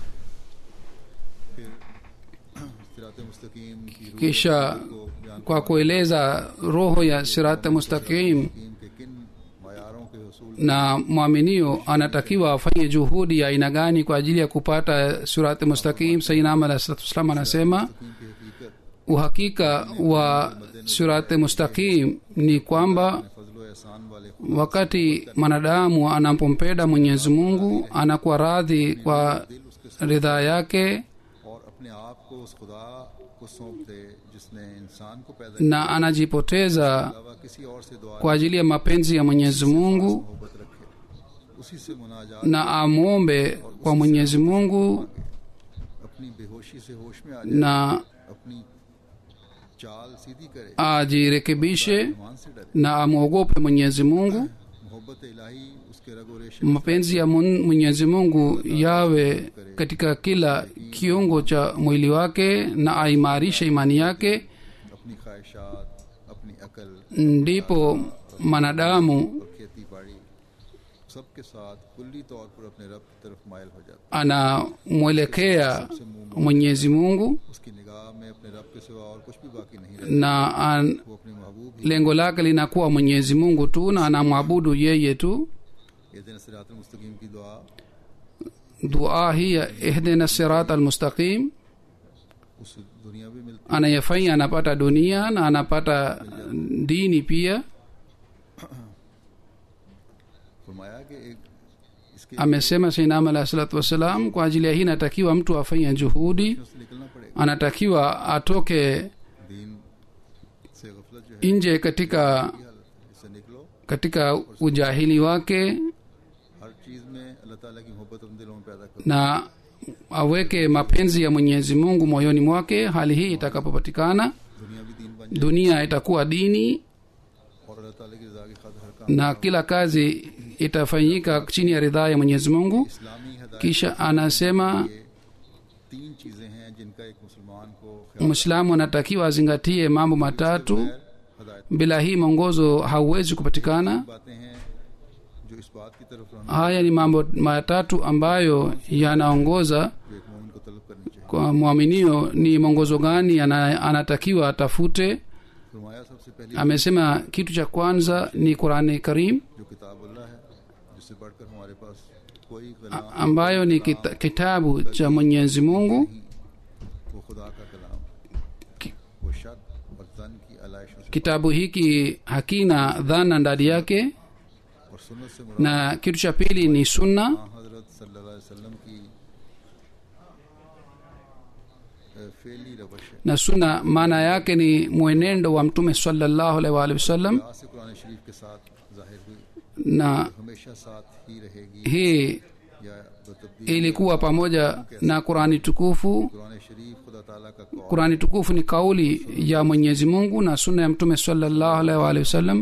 फिर सिरात मुस्तकीम की रूह kisha को बयान kwa kueleza roho ya sirati mustaqim मुस्तकीम के किन मायारों के हसूल na mwaminio anatakiwa afanye juhudi ya aina gani kwa ajili ya kupata surati mustaqim sainam alah salatu wassalam anasema की हकीकत uhakika wa surati mustaqim ni kwamba फजल एहसान वाले wakati mwanadamu anapompenda mwenyezi mungu anakuwa radhi kwa ridhaa yake और अपने आप को उस खुदा को सौंप दे जिसने इंसान को पैदा na anajipoteza अलावा किसी और से दुआ kwa ajili ya mapenzi ya mwenyezi mungu मोहब्बत रखे उसी से मुनाजात na amwombe kwa mwenyezi mungu अपनी बेहोशी से होश में आ जाए na अपनी चाल सीधी करे ajirekebishe मान से डरे na amwogope mwenyezi mungu मोहब्बत इलाही उसके रगो रेशे mapenzi ya Mun- mwenyezi mungu yawe katika kila kiungo cha mwili wake na aimarishe imani yake अपनी ख्वाहिशात अपनी अकल ndipo mwanadamu और खेती बाड़ी सबके साथ कुल्ली तौर पर अपने रब की तरफ मायल हो जाता anamwelekea mwenyezi mungu है उसकी निगाह में अपने रब के सिवा और कुछ भी बाकी नहीं रहता na an, वो अपने महबूब ही lengo lake linakuwa mwenyezi mungu tu na anamwabudu yeye tu ये दिन सिरात मुस्तकीम की दुआ dua hii ya ihdina sirat almustaqim उस दुनिया भी मिलती anayefanya anapata dunia na anapata dini pia फरमाया कि एक इसके amesema sainam alahi salatu wassalam kwa ajili ya hii inatakiwa mtu afanye juhudi से निकलना पड़ेगा anatakiwa atoke दीन से गफलत जो है nje katika की हालत है इससे निकलो katika ujahili wake हर चीज में अल्लाह ताला की मोहब्बत अपने दिलों में पैदा करो na aweke mapenzi ya mwenyezi mungu moyoni mwake hali hii itakapopatikana दुनिया भी दीन बन dunia itakuwa dini जाए और अल्लाह ताला की रजा की खातिर हर काम na kila kazi itafanyika chini ya ridhaa ya mwenyezi mungu इस्लामी हदायत kisha anasema ये तीन चीजें हैं जिनका एक मुसलमान को ख्याल mwislamu anatakiwa azingatie mambo matatu बगैर हदायत bila hii mwongozo hauwezi kupatikana बातें हैं जो इस बात की तरफ रहना haya ni mambo matatu ambayo yanaongoza जो एक मोमिन को तलब करनी चाहिए kwa mwaminio ni mwongozo gani ana, anatakiwa atafute फरमाया सबसे पहली amesema kitu cha kwanza ni qurani karim जो किताब अल्लाह है जिससे बढ़कर हमारे पास कोई a- कलाम ambayo ni kita, kitabu cha mwenyezi mungu नहीं वो खुदा का कलाम वो शक और जन की आलाइशों से kitabu hiki hakina dhana ndani yake और सुन्नत से मुराद na kitu cha pili ni sunna हाँ, हजरत सल्लल्लाहु अलैहि वसल्लम की अ, फेली रवश है na sunna maana yake ni mwenendo wa mtume sallallahu alaihi wa alihi wasallam आज से कुरान शरीफ के साथ जाहिर हुई na हमेशा साथ ही रहेगी hii या बतब्दील ilikuwa pamoja na qurani tukufu Quran शरीफ खुदा ताला का Kaul qurani tukufu ni kauli ya mwenyezi mungu na sunna ya mtume sallallahu alaihi wa alihi wasallam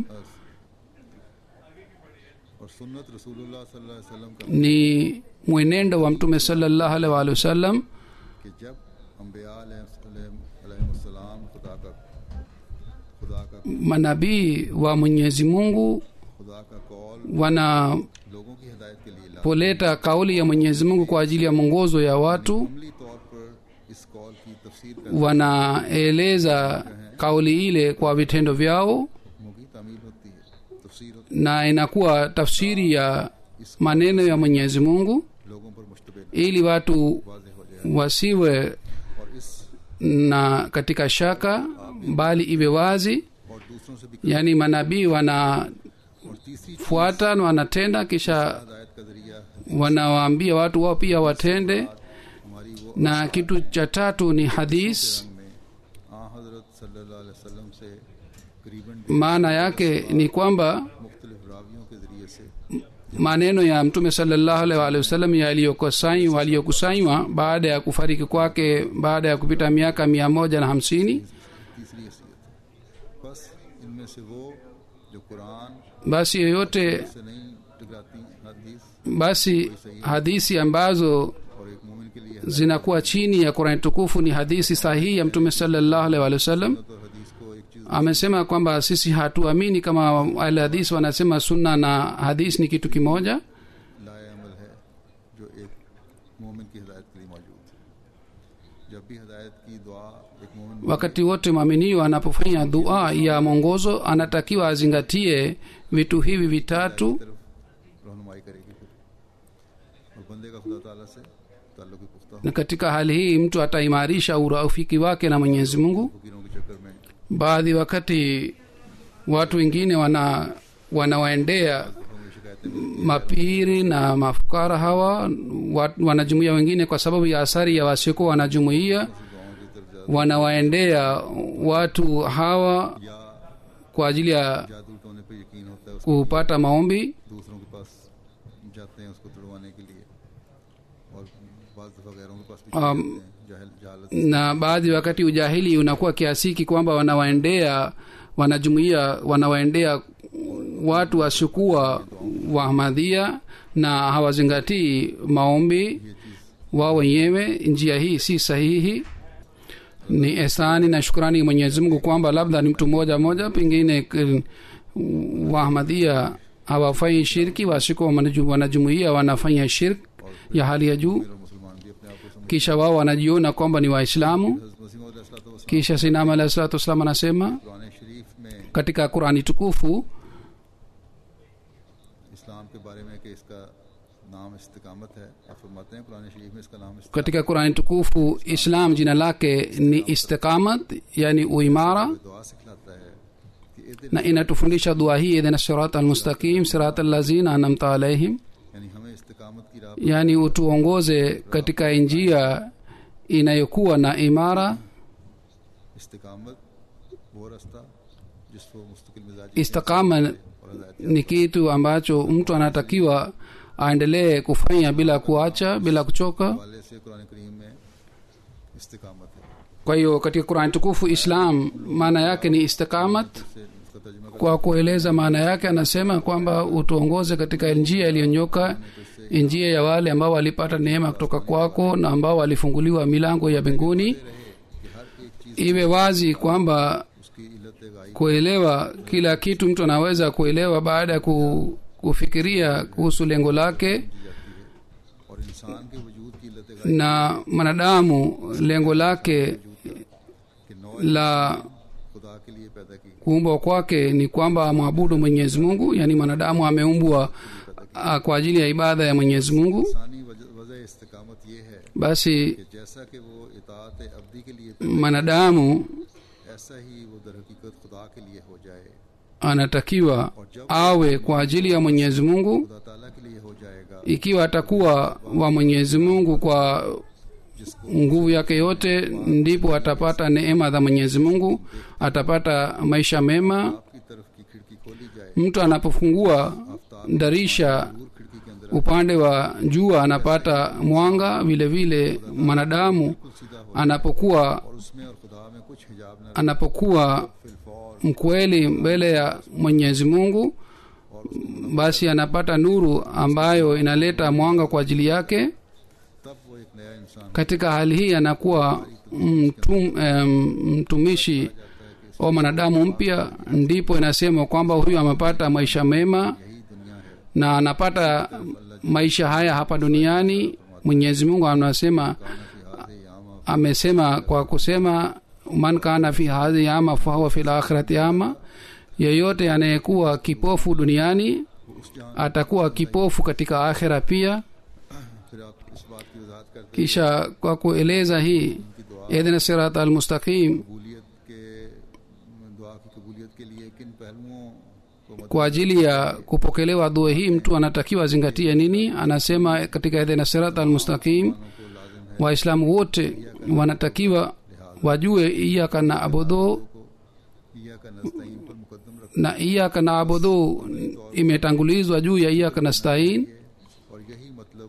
और सुन्नत रसूलुल्लाह सल्लल्लाहु अलैहि वसल्लम का ni mwenendo wa mtume sallallahu alaihi wa alihi wasallam कि जब अम्बिया अलैहिस्सलाम खुदा का खुदा का manabii wa mwenyezi mungu खुदा का कौल wanapoleta लोगों की हिदायत के लिए ला kauli ya mwenyezi mungu kwa ajili ya mwongozo ya watu अमली तौर पर इस कौल की तफसीर कर wanaeleza kauli ile kwa vitendo vyao हुक्मों की तामील होती है तफसीर होती na inakuwa tafsiri ya maneno ya mwenyezi mungu है लोगों पर मुश्तबिल ili watu वाजे हो जाए wasiwe और इस na katika shaka bali iwe wazi और दूसरों से भी yaani manabii wanafuata और तीसरी na wanatenda kisha हिदायत का जरिया wanawaambia watu wao pia watende हमारी वो na kitu cha tatu ni hadis रंग में आ हजरत सल्लल्लाहु अलैहि वसल्लम से करीबन maana yake ni kwamba मुख्तलिफ रावियों के जरिए से maneno ya mtume salallahu alaihi waalihi wasallam yaliyokusanywa yaliyokusanywa baada ya kufariki kwake baada ya kupita miaka mia moja na hamsini तीसरी हैसियत बस इनमें से वो जो कुरान basi yoyote से नहीं टकराती हदीस basi hadisi ambazo और एक मोमिन के लिए zinakuwa chini ya qurani tukufu ni hadisi sahihi ya mtume salallahu alaihi waalihi wasallam तो हदीस को एक चीज amesema kwamba sisi hatuamini kama ahli hadisi wanasema sunna na hadisi ni kitu kimoja लाए अमल है जो एक मोमिन की हिदायत के लिए मौजूद है जब भी हिदायत की दुआ एक मोमिन wakati wote mwaminio anapofanya dua ya mwongozo anatakiwa azingatie vitu hivi vitatu तरफ रहनुमाई करेगी फिर और बंदे का खुदा ताला से ताल्लुक भी पुख्ता हो na katika hali hii mtu ataimarisha urafiki wake na mwenyezi mungu फकीरों के चक्कर में baadhi wakati watu wengine wana wanawaendea हमें शिकायतें मिलती mapiri na mafukara hawa wa- wanajumuia wengine kwa sababu ya athari ya wasiokuwa wanajumuia हैं गाँव की तरफ जाते wanawaendea watu hawa या kwa ajili ya जादू टोने पे यकीन होता है उसको kupata maombi दूसरों के पास जाते हैं उसको तुड़वाने के लिए और बाज दफा गैरों के पास भी चले Um, जाते हैं जाहिल जहालत na baadhi wakati ujahili unakuwa kiasiki kwamba wanawaendea wanajumuia wanawaendea watu wasiokuwa wahmadhia na hawazingatii maombi wao wenyewe njia hii si sahihi ni esani na shukrani mwenyezi mungu kwamba labda ni mtu mmoja mmoja pengine k- wahmadhia hawafanyi shirki wasiko wanajumuia wanafanya shirk ya hali ya juu और मुसलमान भी अपने आप को समझ kisha wao wanajiona kwamba ni waislamu हज़रत मसीह मौद अलैहिस्सलाम kisha sinam alahi salatu wassalam anasema Quran शरीफ में katika qurani tukufu इस्लाम के बारे में कि इसका नाम इस्तिकामत है आप फरमाते हैं कुरान शरीफ में इसका नाम इस्तिकामत katika qurani tukufu islam jina lake ni istiqamat yani uimara है। दुआ सिखलाता है कि ए दिन na inatufundisha dua hii idhina sirat almustaqim sirat allazina anamta alaihim यानी हमें इस्तिकामत की राह yani utuongoze katika njia inayokuwa na imara इस्तिकामत वो रास्ता जिसको मुस्तकिल मिजाज istiqama और हदायत ni kitu ambacho mtu anatakiwa aendelee kufanya bila kuacha bila kuchoka वाले से कुरान करीम में इस्तिकामत है kwa hiyo katika qurani tukufu islam maana yake ni istiqamat से उसका तर्जुमा कर kwa kueleza maana yake anasema kwamba utuongoze katika njia iliyonyoka njia ya wale ambao walipata neema kutoka kwako na ambao walifunguliwa milango ya mbinguni कि हर एक चीज iwe wazi kwamba उसकी इल्लत गाई kuelewa kila kitu mtu anaweza kuelewa baada ya ku, kufikiria kuhusu lengo lake जाती है और इंसान के वजूद की इल्लत गाई na mwanadamu lengo lake कि नौ la खुदा के लिए पैदा की kuumbwa kwake ni kwamba amwabudu mwenyezi mungu yaani mwanadamu ameumbwa ah, kwa ajili ya ibada ya mwenyezi mungu इंसानी वजह वजह इस्तिकामत ये है basi कि जैसा कि वो इतात अब्दी के लिए mwanadamu ऐसा ही वो दर हकीकत खुदा के लिए हो जाए anatakiwa awe kwa ajili ya mwenyezi mungu खुदा ताला के लिए हो जाएगा ikiwa atakuwa wa mwenyezi mungu kwa जिसको nguvu yake yote ndipo atapata neema za mwenyezi mungu atapata maisha mema आपकी तरफ की खिड़की खोली जाए mtu anapofungua darisha दूर खिड़की के अंदर upande wa jua anapata mwanga vile vile mwanadamu सीधा हो anapokuwa और उसमें और खुदा में कुछ हिजाब न anapokuwa फिलफौर mkweli mbele ya mwenyezi mungu basi anapata nuru ambayo inaleta mwanga kwa ajili yake तब वो एक नया इंसान katika hali hii anakuwa mtum, em, mtumishi wa mwanadamu mpya ndipo inasema kwamba huyu amepata maisha mema यही दुनिया है na anapata maisha haya hapa duniani mwenyezi mungu anasema काना की हाथ यामा amesema kwa kusema man kana fi hadhi ama fahuwa fi lakhirati ama yeyote anayekuwa kipofu duniani उस जहाँ atakuwa kipofu katika akhira pia फिर आप इस बात की वजाहत करते kisha kwa kueleza hii idhna sirat almustaqim कबूलियत के दुआ की कबूलियत के लिए किन पहलुओं को मद kwa ajili ya kupokelewa dua hii mtu anatakiwa azingatie nini anasema katika idhna sirat almustaqim को लाजिम है waislamu wote wanatakiwa wajue iyaka na abudu किया का नस्तीन पर मुकदम रख na iyaka na abudu imetangulizwa juu ya iyaka nastain और यही मतलब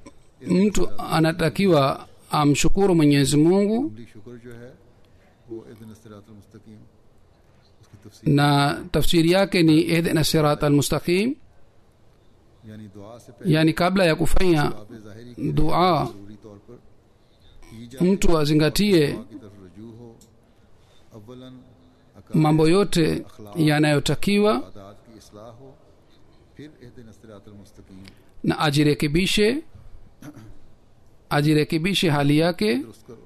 mtu anatakiwa amshukuru mwenyezi mungu अमली शुक्र जो है वो इदन सिरातुल मुस्तकीम उसकी तफसीर na tafsiri yake ni ihdina sirat almustaqim यानी दुआ से पहले yani kabla ya kufanya आप ज़ाहिरी की dua जरूरी तौर पर की जाए mtu azingatie की तरफ रजू हो अव्वलन mambo yote yanayotakiwa आदात की इसलाह हो फिर इदन सिरातुल मुस्तकीम na ajirekebishe ajirekebishe hali yake दुरुस्त करो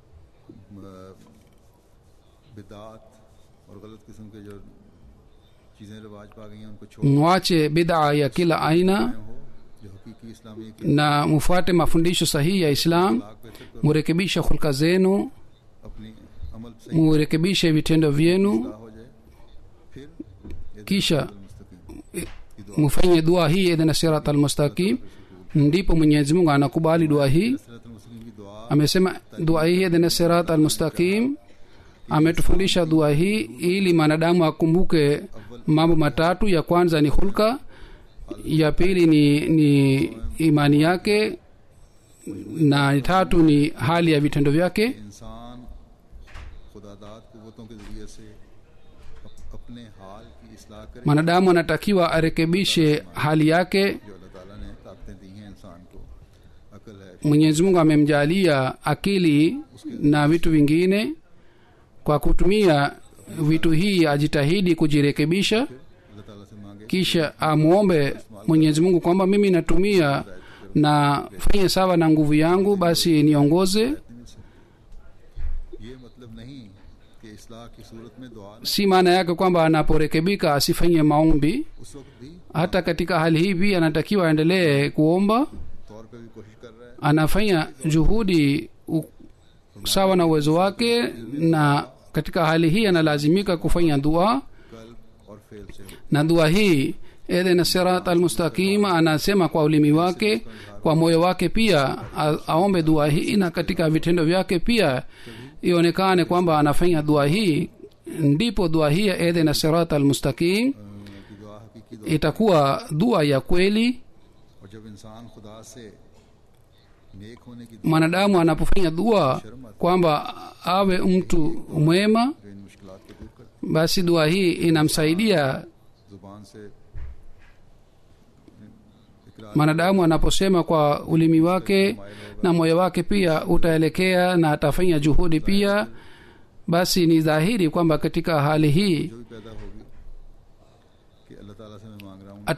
म- बिदात और गलत किस्म के जो चीज़ें रिवाज पा गई हैं उनको छोड़ mwache bidhaa ya kila aina हो जो हकीकी इस्लामी की na mfuate mafundisho sahihi ya islam lakh बेहतर करो murekebishe hulka zenu अपनी अमल सही murekebishe vitendo vyenu इस्लाह हो जाए फिर ये kisha मुस्तकीम mufanye dua hii idhina sirat almustaqim ndipo mwenyezi mungu anakubali dua hii सिरात मुस्तकीम की दुआ amesema dua hii idhina sirat almustaqim ametufundisha dua hii ili mwanadamu akumbuke mambo matatu ya kwanza ni hulka ya pili ni, ni imani yake na tatu ni hali ya vitendo vyake इंसान खुदादाद कुवतों के ज़रिए से अप- अपने हाल की इसलाह करे mwanadamu anatakiwa arekebishe hali yake जो अल्लाह ताला ने ताकतें दी हैं इंसान को अकल है mwenyezi mungu amemjalia akili na vitu vingine kwa kutumia vitu hii ajitahidi kujirekebisha अल्लाह ताला से मांगे kisha amwombe mwenyezi mungu kwamba mimi natumia na fanye sawa na nguvu yangu basi niongoze ये मतलब नहीं कि इसलाह की सूरत में दुआ न- si maana yake kwamba anaporekebika asifanye maombi उस वक्त भी hata katika hali hii pia anatakiwa aendelee kuomba तौर पे भी कोशिश कर रहा है anafanya juhudi u, sawa na uwezo wake na katika hali hii analazimika kufanya dua कल्ब और फेल से हो na dua hii edhena sirat almustaqim anasema kwa ulimi wake kwa moyo wake pia a, aombe dua hii na katika vitendo vyake pia ionekane kwamba anafanya dua hii ndipo dua hii ya edhena sirat almustaqim अ, की दुआ हकीकी दुआ itakuwa dua ya kweli और जब इंसान खुदा से नेक होने की mwanadamu anapofanya dua kwamba awe mtu mwema जो इन मुश्किल को दूर कर basi dua hii inamsaidia जुबान से इकरार mwanadamu anaposema kwa ulimi wake na moyo wake pia utaelekea na atafanya juhudi pia basi ni dhahiri kwamba katika hali hii जो भी पैदा होगी कि अल्लाह ताला से मैं मांग रहा हूँ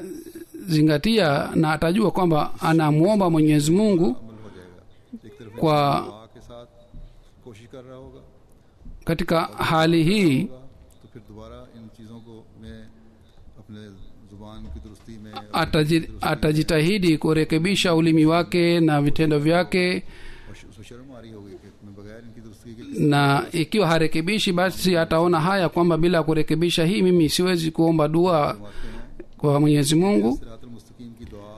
atazingatia na atajua kwamba anamwomba mwenyezi mungu अमल हो जाएगा एक तरफ kwa दुआ के साथ कोशिश कर रहा होगा katika hali hii होगा, तो फिर दोबारा इन चीज़ों को मैं अपने जुबान की दुरुस्ती में ataji, atajitahidi kurekebisha ulimi wake na vitendo vyake और श- उसको शर्म आ रही होगी कि मैं बगैर इनकी दुरुस्ती के na ikiwa harekebishi basi ataona haya kwamba bila kurekebisha hii mimi siwezi kuomba dua kwa mwenyezi mungu सिरातुल मुस्तकीम की दुआ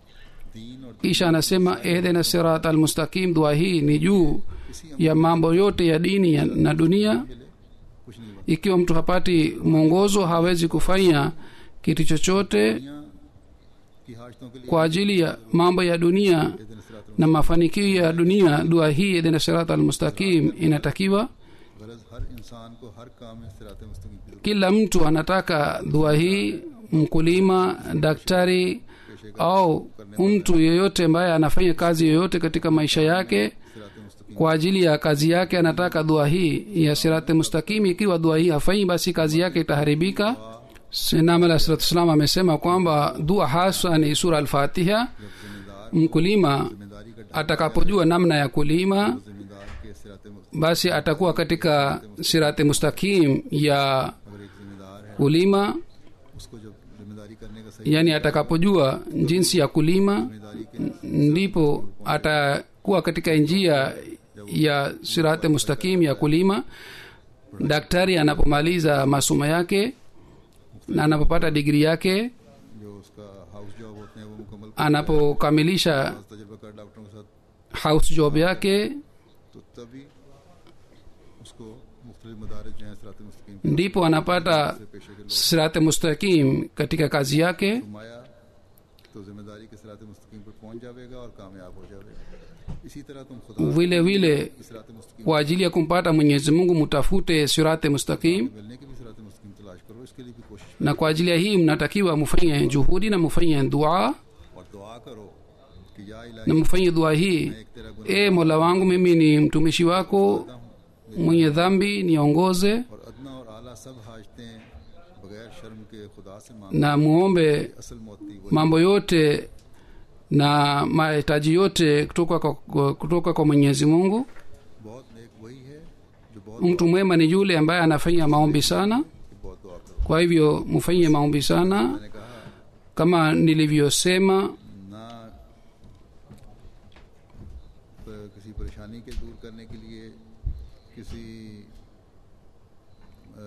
दीन और kisha anasema ehdena sirat almustaqim dua hii ni juu ya mambo yote ya dini ya, na dunia मिले कुछ नहीं बना ikiwa mtu hapati mwongozo hawezi kufanya kitu chochote दुनिया की हाजतों के लिए kwa ajili ya mambo ya dunia दिन सिरातुल na mafanikio ya dunia dua hii ehdena sirat almustaqim inatakiwa गरज हर इंसान को हर काम में सिरात मुस्तकीम की kila mtu anataka dua hii mkulima daktari au mtu yeyote ambaye anafanya kazi yoyote katika maisha yake सिरात मुस्तकीम kwa ajili ya kazi yake anataka dua hii ya sirati mustakimi ikiwa dua hii hafanyi basi kazi yake itaharibika sinam alah salatu wassalam amesema kwamba dua haswa ni sura alfatiha mkulima जिम्मेदारी का atakapojua namna ya kulima जिम्मेदार के सिरात मुस्तकीम basi atakuwa katika sirati mustakim ya अगर एक जिम्मेदार है kulima उसको जब जिम्मेदारी करने का सही yani atakapojua jinsi ya kulima जिम्मेदारी के ndipo atakuwa katika njia ya sirate mustakim ya kulima daktari anapomaliza masomo yake na anapopata digri yake जो उसका हाउस जॉब होते हैं वो मुकम्मल anapokamilisha तजुर्बा कर डॉक्टरों के साथ house job yake तो तभी उसको मुख्तलिफ मदारज जो हैं सिरात मुस्तकीम ndipo anapata से पेशे के लोग sirate mustakim katika kazi yake घुमाया तो जिम्मेदारी के सिरात मुस्तकीम पर पहुंच जाएगा और कामयाब हो जाएगा इसी तरह तुम खुदा vile vile की सिरात मुस्तकीम kwa ajili ya kumpata mwenyezi mungu mutafute sirate mustakim मिलने की भी सिरात मुस्तकीम तलाश करो इसके लिए भी कोशिश na kwa ajili ya hii mnatakiwa mufanye juhudi na mufanye dua और दुआ करो कि या na इलाही mfanye dua hii एक तेरा गुनाह e mola wangu mimi ni mtumishi wako हूँ mwenye dhambi niongoze और अदना और आला सब हाजतें बगैर शर्म के खुदा से मांग na muombe असल मोती वो mambo yote na mahitaji yote kutoka kwa, kutoka kwa mwenyezi mungu बहुत नेक वही है जो बहुत mtu mwema ni yule ambaye anafanya maombi sana बहुत दुआ करो kwa hivyo mufanyie maombi sana मैंने कहा kama nilivyosema ना प- किसी परेशानी के दूर करने के लिए किसी अ,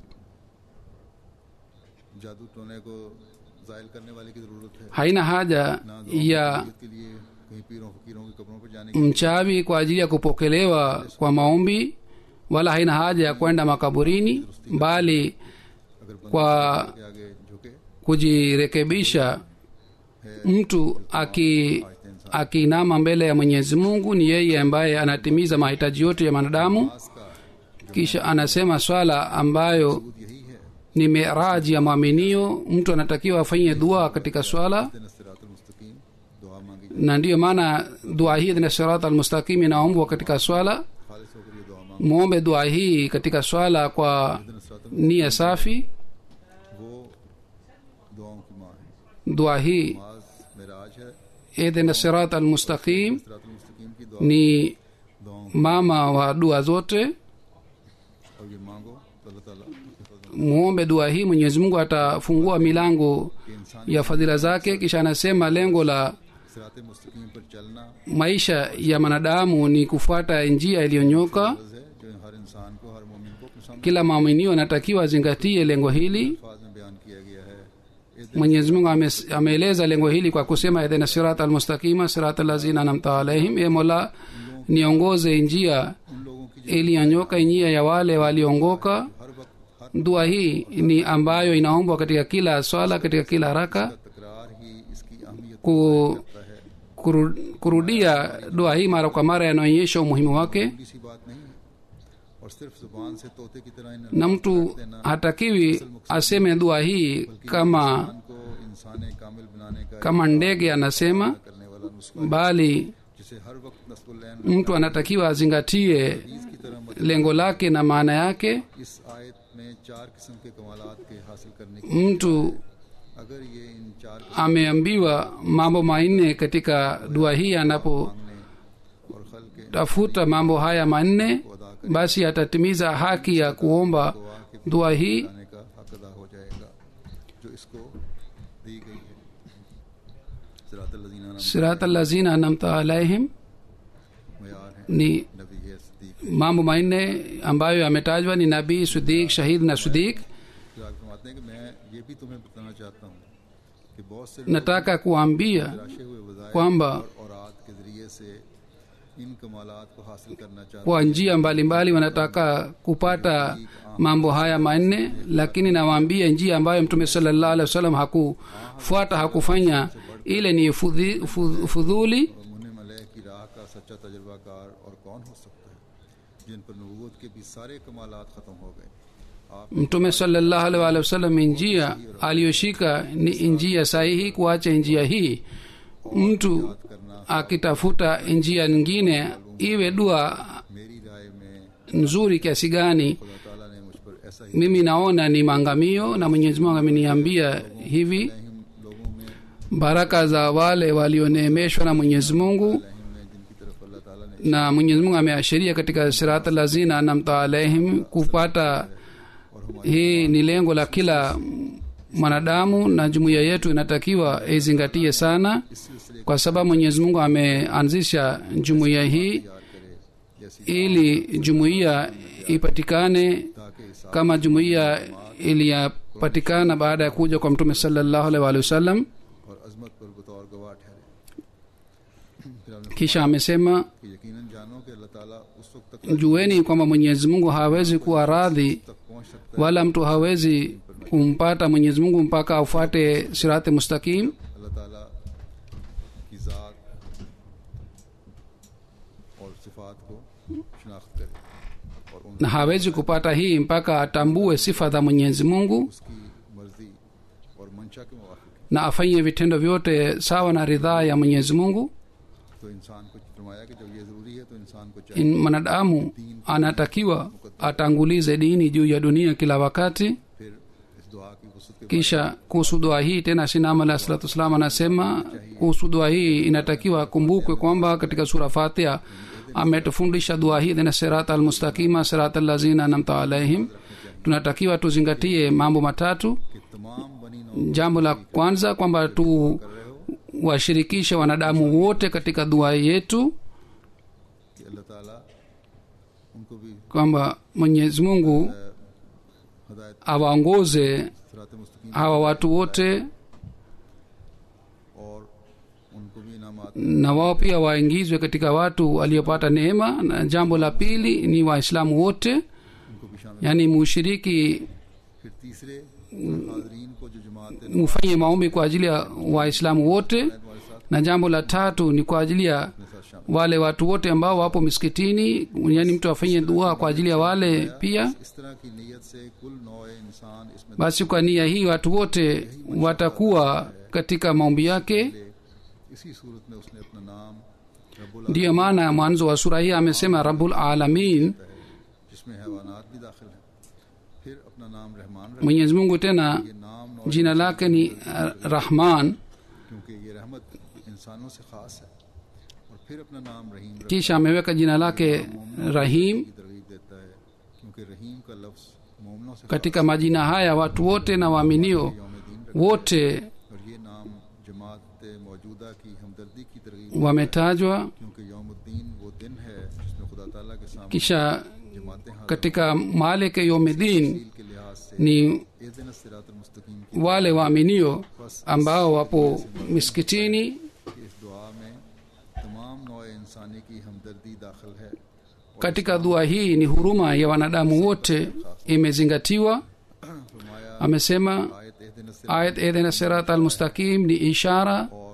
जादू टोने को जायल करने वाले की ज़रूरत है haina haja ना ya दुआ के लिए कहीं पीरों फकीरों के कब्रों पर जाने की mchawi kwa ajili ya kupokelewa kwa maombi wala haina haja ya kwenda makaburini bali अगर बंदा kwa के आगे झुके kujirekebisha mtu aki akiinama mbele ya mwenyezi mungu ni yeye ambaye anatimiza mahitaji yote ya mwanadamu पास का kisha anasema swala ambayo खुद यही है ni miraji ya mwaminio mtu anatakiwa afanyie dua katika swala दिन सिरातुल मुस्तकीम दुआ मांगी जाए na ndiyo maana dua hii na sirat almustaqim inaombwa katika swala खालिस होकर ये दुआ मांग mwombe dua hii katika swala kwa दिन सिरातुल nia safi वो दुआओं की माँ है dua hii नमाज मेराज है idhina sirat almustaqim सिरातुल मुस्तकीम की दुआ ni दुआओं mama wa dua zote और ये मांगो तो अल्लाह ताला उसके फजल muombe dua hii mwenyezi mungu atafungua milango के इंसान ya fadhila zake kisha anasema lengo la सिरात मुस्तकीम पर चलना maisha ya mwanadamu ni kufuata njia iliyonyoka फर्ज है जो हर इंसान को हर मोमिन को अपने सामने kila maaminio anatakiwa azingatie lengo hili अल्फाज में बयान किया गया है इस दिन mwenyezi mungu ame- ameeleza lengo hili kwa kusema idhina sirat almustaqima sirat lazina namta alaihim e mola niongoze njia उन लोगों की iliyonyoka njia ya wale waliongoka हर वक्त हर dua hii ni ambayo inaombwa katika kila swala katika kila haraka तकरार ही इसकी अहमियत ku, करता है kuru, kurudia dua hii mara kwa mara yanaonyesha umuhimu wake बड़ी सी बात नहीं है और सिर्फ जुबान से तोते की तरह इन na mtu hatakiwi aseme dua hii kama इंसान को इंसान कामिल बनाने का kama ndege anasema करने वाला नुस्खा bali जिसे हर वक्त नस्बुल्लैन mtu anatakiwa azingatie की तरह मत lengo lake na maana yake इस आयत में चार किस्म के कमालात के हासिल करने की mtu अगर ये इन चार ameambiwa mambo manne katika dua hii anapotafuta मांगने और खल के mambo haya manne basi atatimiza haki ya kuomba dua hii आने का हक अदा हो जाएगा जो इसको दी गई है सिरात लजीना sirat allazina anamta alaihim मयार है ni नबी है Sadiq mambo manne ambayo yametajwa ni nabii sudik shahid na sudik जो आप फरमाते हैं कि मैं ये भी तुम्हें बताना चाहता हूँ कि बहुत से nataka kuambia तराशे हुए वजाय kwamba और औरात के जरिए से इन कमालात को हासिल करना चाहते kwa njia mbalimbali wanataka kupata mambo haya manne lakini nawaambia njia ambayo mtume salallahu alehi wasallam hakufuata hakufanya ile ni fudhi- fu- fudhuli और मुन्ने मलह की राह का सच्चा तजर्बाकार और कौन हो सकता है जिन पर नबूवत के भी सारे कमालात ख़त्म हो गए आप mtume salallahu alaihi waalihi wasallam njia aliyoshika ni njia sahihi kuacha njia hii mtu akitafuta njia nyingine iwe dua मेरी राय में nzuri kiasi gani खुदा ताला ने मुझ पर ऐसा ही mimi naona ni maangamio na mwenyezi mungu ameniambia hivi हम लोगों में baraka za wale walioneemeshwa na mwenyezi mungu रहम में जिनकी तरफ अल्लाह ताला ने na mwenyezi mungu ameashiria katika sirat lazina anamta alaihim kupata hii ni lengo la kila mwanadamu na jumuiya yetu inatakiwa izingatie sana kwa sababu mwenyezi mungu ameanzisha jumuiya hii याद करे जैसी ili jumuiya ipatikane ताकि इस kama jumuiya iliyapatikana baada ya kuja kwa mtume salallahu alaihi waalihi wasallam और अजमत पर बतौर गवाह ठहरे फिर हमने kisha amesema कि यकीनन जानो कि अल्लाह ताला उस वक्त तक jueni kwamba mwenyezi mungu hawezi kuwa radhi तक पहुंच सकता wala mtu hawezi kumpata mwenyezi mungu mpaka afuate sirati mustakim है अल्लाह ताला की ज़ात और सिफात को शनाख्त करे और उन na hawezi kupata hii mpaka atambue sifa za mwenyezi mungu उसकी मर्जी और मंशा के मुवाफिक na afanye vitendo vyote sawa na ridhaa ya mwenyezi mungu तो इंसान को फरमाया कि जब ये ज़रूरी है तो इंसान को चाहिए In- mwanadamu anatakiwa atangulize dini juu ya dunia kila wakati फिर इस दुआ की वसत के kisha kuhusu dua hii tena sinam alah salatu wassalam anasema kuhusu dua hii inatakiwa kumbukwe kwamba katika sura fatiha ametufundisha dua hii tena sirat almustaqima sirat allazina namta alaihim tunatakiwa tuzingatie mambo matatu कि तमाम बनी नौ jambo la kwanza kwamba tu कर रहे हो washirikishe wanadamu wote katika dua yetu कि अल्लाह ताला उनको भी kwamba mwenyezi mungu हदायत awaongoze सरात मुस्तकीम hawa watu wote और उनको भी इनामात na wao pia waingizwe katika watu waliopata neema na jambo la pili ni waislamu wote उनको भी शामिल yaani mushiriki फिर तीसरे हाजरीन को जो जमात है mufanye maombi kwa ajili ya waislamu wote हमारे साथ na jambo la tatu ni kwa ajili ya अपने साथ शामिल wale watu wote ambao wapo misikitini yaani mtu afanye dua kwa ajili ya wale pia इस तरह की नीयत से कुल नौ इंसान इसमें basi kwa nia hii watu wote watakuwa katika maombi yake दाखिल इसी सूरत में उसने अपना नाम रब्बुल ndiyo maana mwanzo wa sura hii amesema rabul alamin है जिसमें हैवानात भी दाखिल हैं फिर अपना नाम रहमान रख mwenyezi mungu tena ये नाम नौ jina lake ni uh, rahman क्योंकि ये रहमत इंसानों से खास है और फिर अपना नाम रहीम रख kisha ameweka jina lake rahim की तरगीब देता है क्योंकि रहीम का लफ्ज मोमनों से katika majina haya watu wote na waaminio यौम दीन wote और ये नाम जमात मौजूदा की हमदर्दी की तरगीब wametajwa क्योंकि यौमुद्दीन वो दिन है जिसमें खुदा ताला के सामने kisha जमातें हाजिर katika maleke yomedin के लिहाज से ni ए दिन सिरातुल मुस्तकीम की wale waaminio ambao wapo misikitini इस दुआ में तमाम नौ इंसानी की हमदर्दी दाखिल है katika dua hii ni huruma ya wanadamu wote imezingatiwa फरमाया amesema आयत ए दिन ayat edhina sirat almustaqim ni ishara और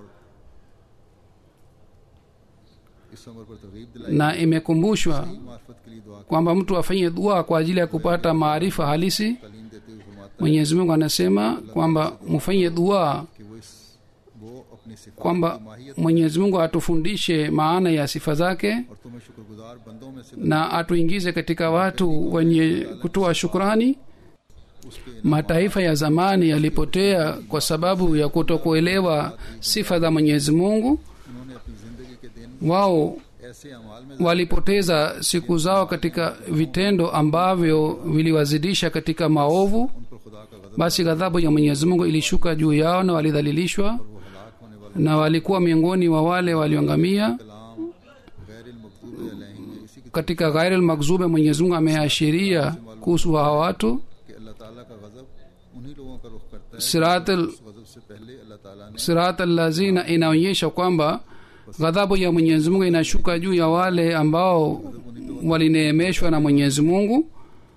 इस उम्र पर तरगीब दिलाई na imekumbushwa मार्फत के लिए दुआ kwamba mtu afanye dua kwa ajili ya kupata maarifa halisi तालीम देते हुए फरमाता mwenyezi mungu anasema kwamba mufanye dua है कि वो इस वो अपनी सिफात kwamba की माहियत mwenyezi mungu atufundishe maana ya sifa zake और तुम्हें शुक्रगुजार बंदों में से na atuingize katika watu wenye kutoa shukrani उसके mataifa ya zamani yalipotea kwa sababu ya kutokuelewa sifa za mwenyezi mungu उन्होंने अपनी जिंदगी के दिन wao ऐसे अमाल में walipoteza siku zao katika vitendo ambavyo viliwazidisha katika maovu उन पर खुदा का गजब basi ghadhabu ya mwenyezi mungu ilishuka juu yao na walidhalilishwa वो हलाक होने वाला na walikuwa miongoni wa wale walioangamia कलाम गैर मकतूब अलैहिम में इसी की katika ghairi lmagzube mwenyezi mungu ameashiria kuhusu hawa watu कि अल्लाह ताला का गजब उन्हीं लोगों का रुख करता है sirat al- उस गजब से पहले अल्लाह ताला ने sirat allazina inaonyesha kwamba ghadhabu ya mwenyezi mungu inashuka juu ya wale ambao walineemeshwa na mwenyezi mungu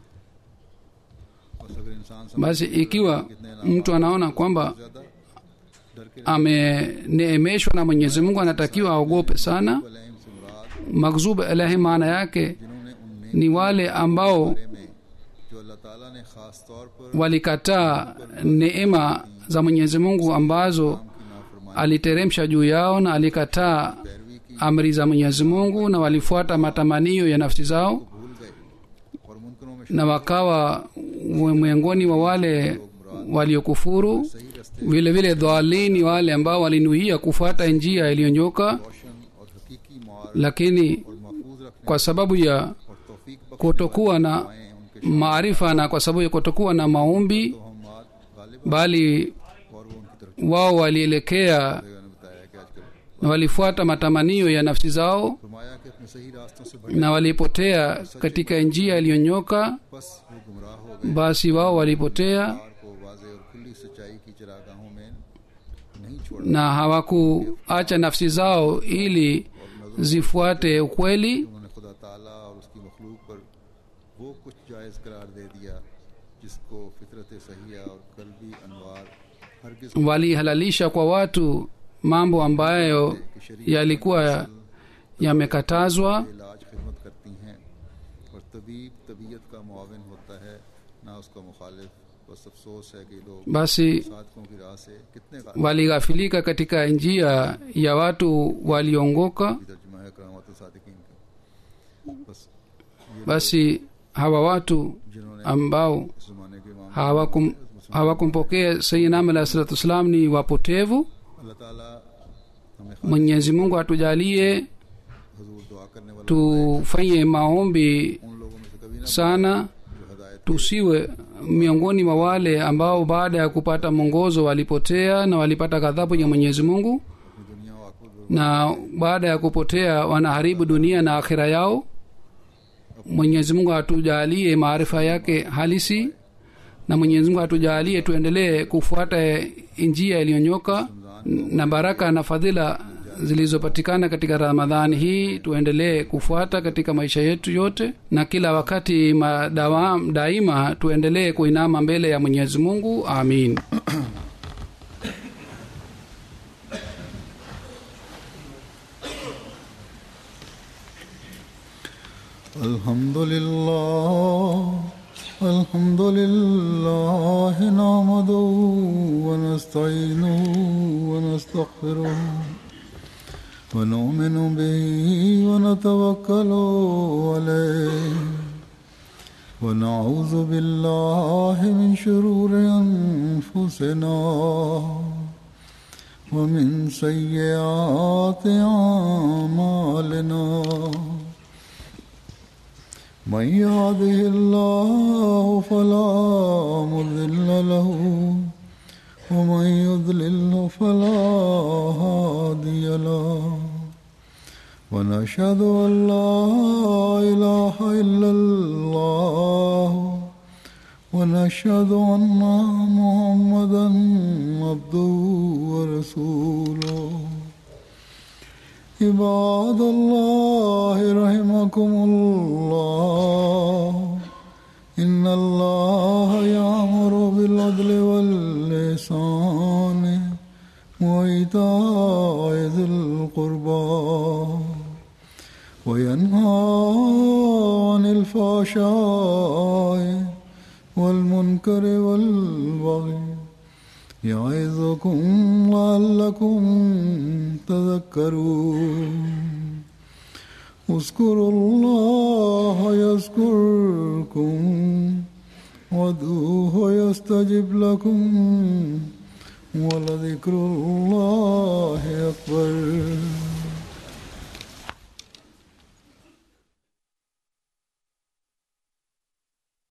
बस अगर इंसान समझ basi ikiwa mtu anaona kwamba ज्यादा डर के ameneemeshwa na mwenyezi mungu anatakiwa aogope sana अलैहिम से मुराद magzub alahi maana yake जिन्होंने उन ni wale ambao नेमतों में जो अल्लाह ताला ने खास तौर पर walikataa neema za mwenyezi mungu ambazo की नाफरमानी aliteremsha juu yao na alikataa पैरवी की amri za mwenyezi mungu na walifuata matamanio ya nafsi zao भूल गए और मुनकरों में na wakawa we- miongoni wa wale waliokufuru सही रास्ते vile vile dhalini wale ambao walinuia kufuata njia iliyonyoka रोशन और हकीकी मार lakini और महफूज रखने kwa sababu ya और तौफीक बख्शने kutokuwa na वाले उनके maarifa na kwa sababu ya kutokuwa na maombi तो हम मार गालिब bali और वो उनकी तरफ wao walielekea ने बताया कि आजकल na walifuata matamanio ya nafsi zao फरमाया कि अपने सही रास्तों से भटक na walipotea katika njia iliyonyoka बस वो गुमराह हो गए basi wao walipotea कार को वाजे और खुली सच्चाई की चरागाहों में नहीं छोड़ा na hawakuacha nafsi zao ili zifuate ukweli उन्होंने खुदा ताला और उसकी मखलूक पर वो कुछ जायज़ करार दे दिया जिसको फितरत सहिया और कल्बी अनवार हरगिज walihalalisha kwa watu mambo ambayo yalikuwa yamekatazwa इलाज खिदमत करती हैं और तबीब तबीयत का मुआवन होता है ना उसका मुखालिफ बस अफसोस है कि लोग basi साधकों की राह से कितने का walighafilika katika njia ya watu waliongoka तर्जुमा है करामत सादिकीन का बस ये basi hawa watu जिन्होंने ambao इस जमाने के इमाम hawakum hawakumpokea sayidinam alah salatu wassalam ni wapotevu अल्लाह ताला हमें mwenyezi mungu atujalie हजूर दुआ करने वाला tufanye maombi उन लोगों में से कभी ना sana जो हदायत tusiwe miongoni mwa wale ambao baada ya kupata mwongozo walipotea na walipata ghadhabu ya mwenyezi mungu ये दुनिया और आखिरत na baada ya kupotea wanaharibu dunia na akhira yao mwenyezi mungu atujalie maarifa yake halisi na mwenyezi mungu atujalie tuendelee kufuata njia iliyonyoka na baraka na fadhila zilizopatikana katika ramadhani hii tuendelee kufuata katika maisha yetu yote na kila wakati madawa, daima tuendelee kuinama mbele ya mwenyezi mungu amin الحمد لله الحمد لله نعمده ونستعينه ونستغفره ونؤمن به ونتوكل عليه ونعوذ بالله من شرور أنفسنا ومن سيئات أعمالنا من يهده الله فلا مضل له ومن يضلل فلا هادي له ونشهد ان لا اله الا الله ونشهد ان محمدا عبده ورسوله عباد الله رحمكم الله إن الله يأمر بالعدل واللسان وإيتاء ذي القربى وينهى عن الفحشاء والمنكر والبغي يعظكم لعلكم تذكرون اذكروا الله يذكركم وادعوه يستجب لكم ولذكر الله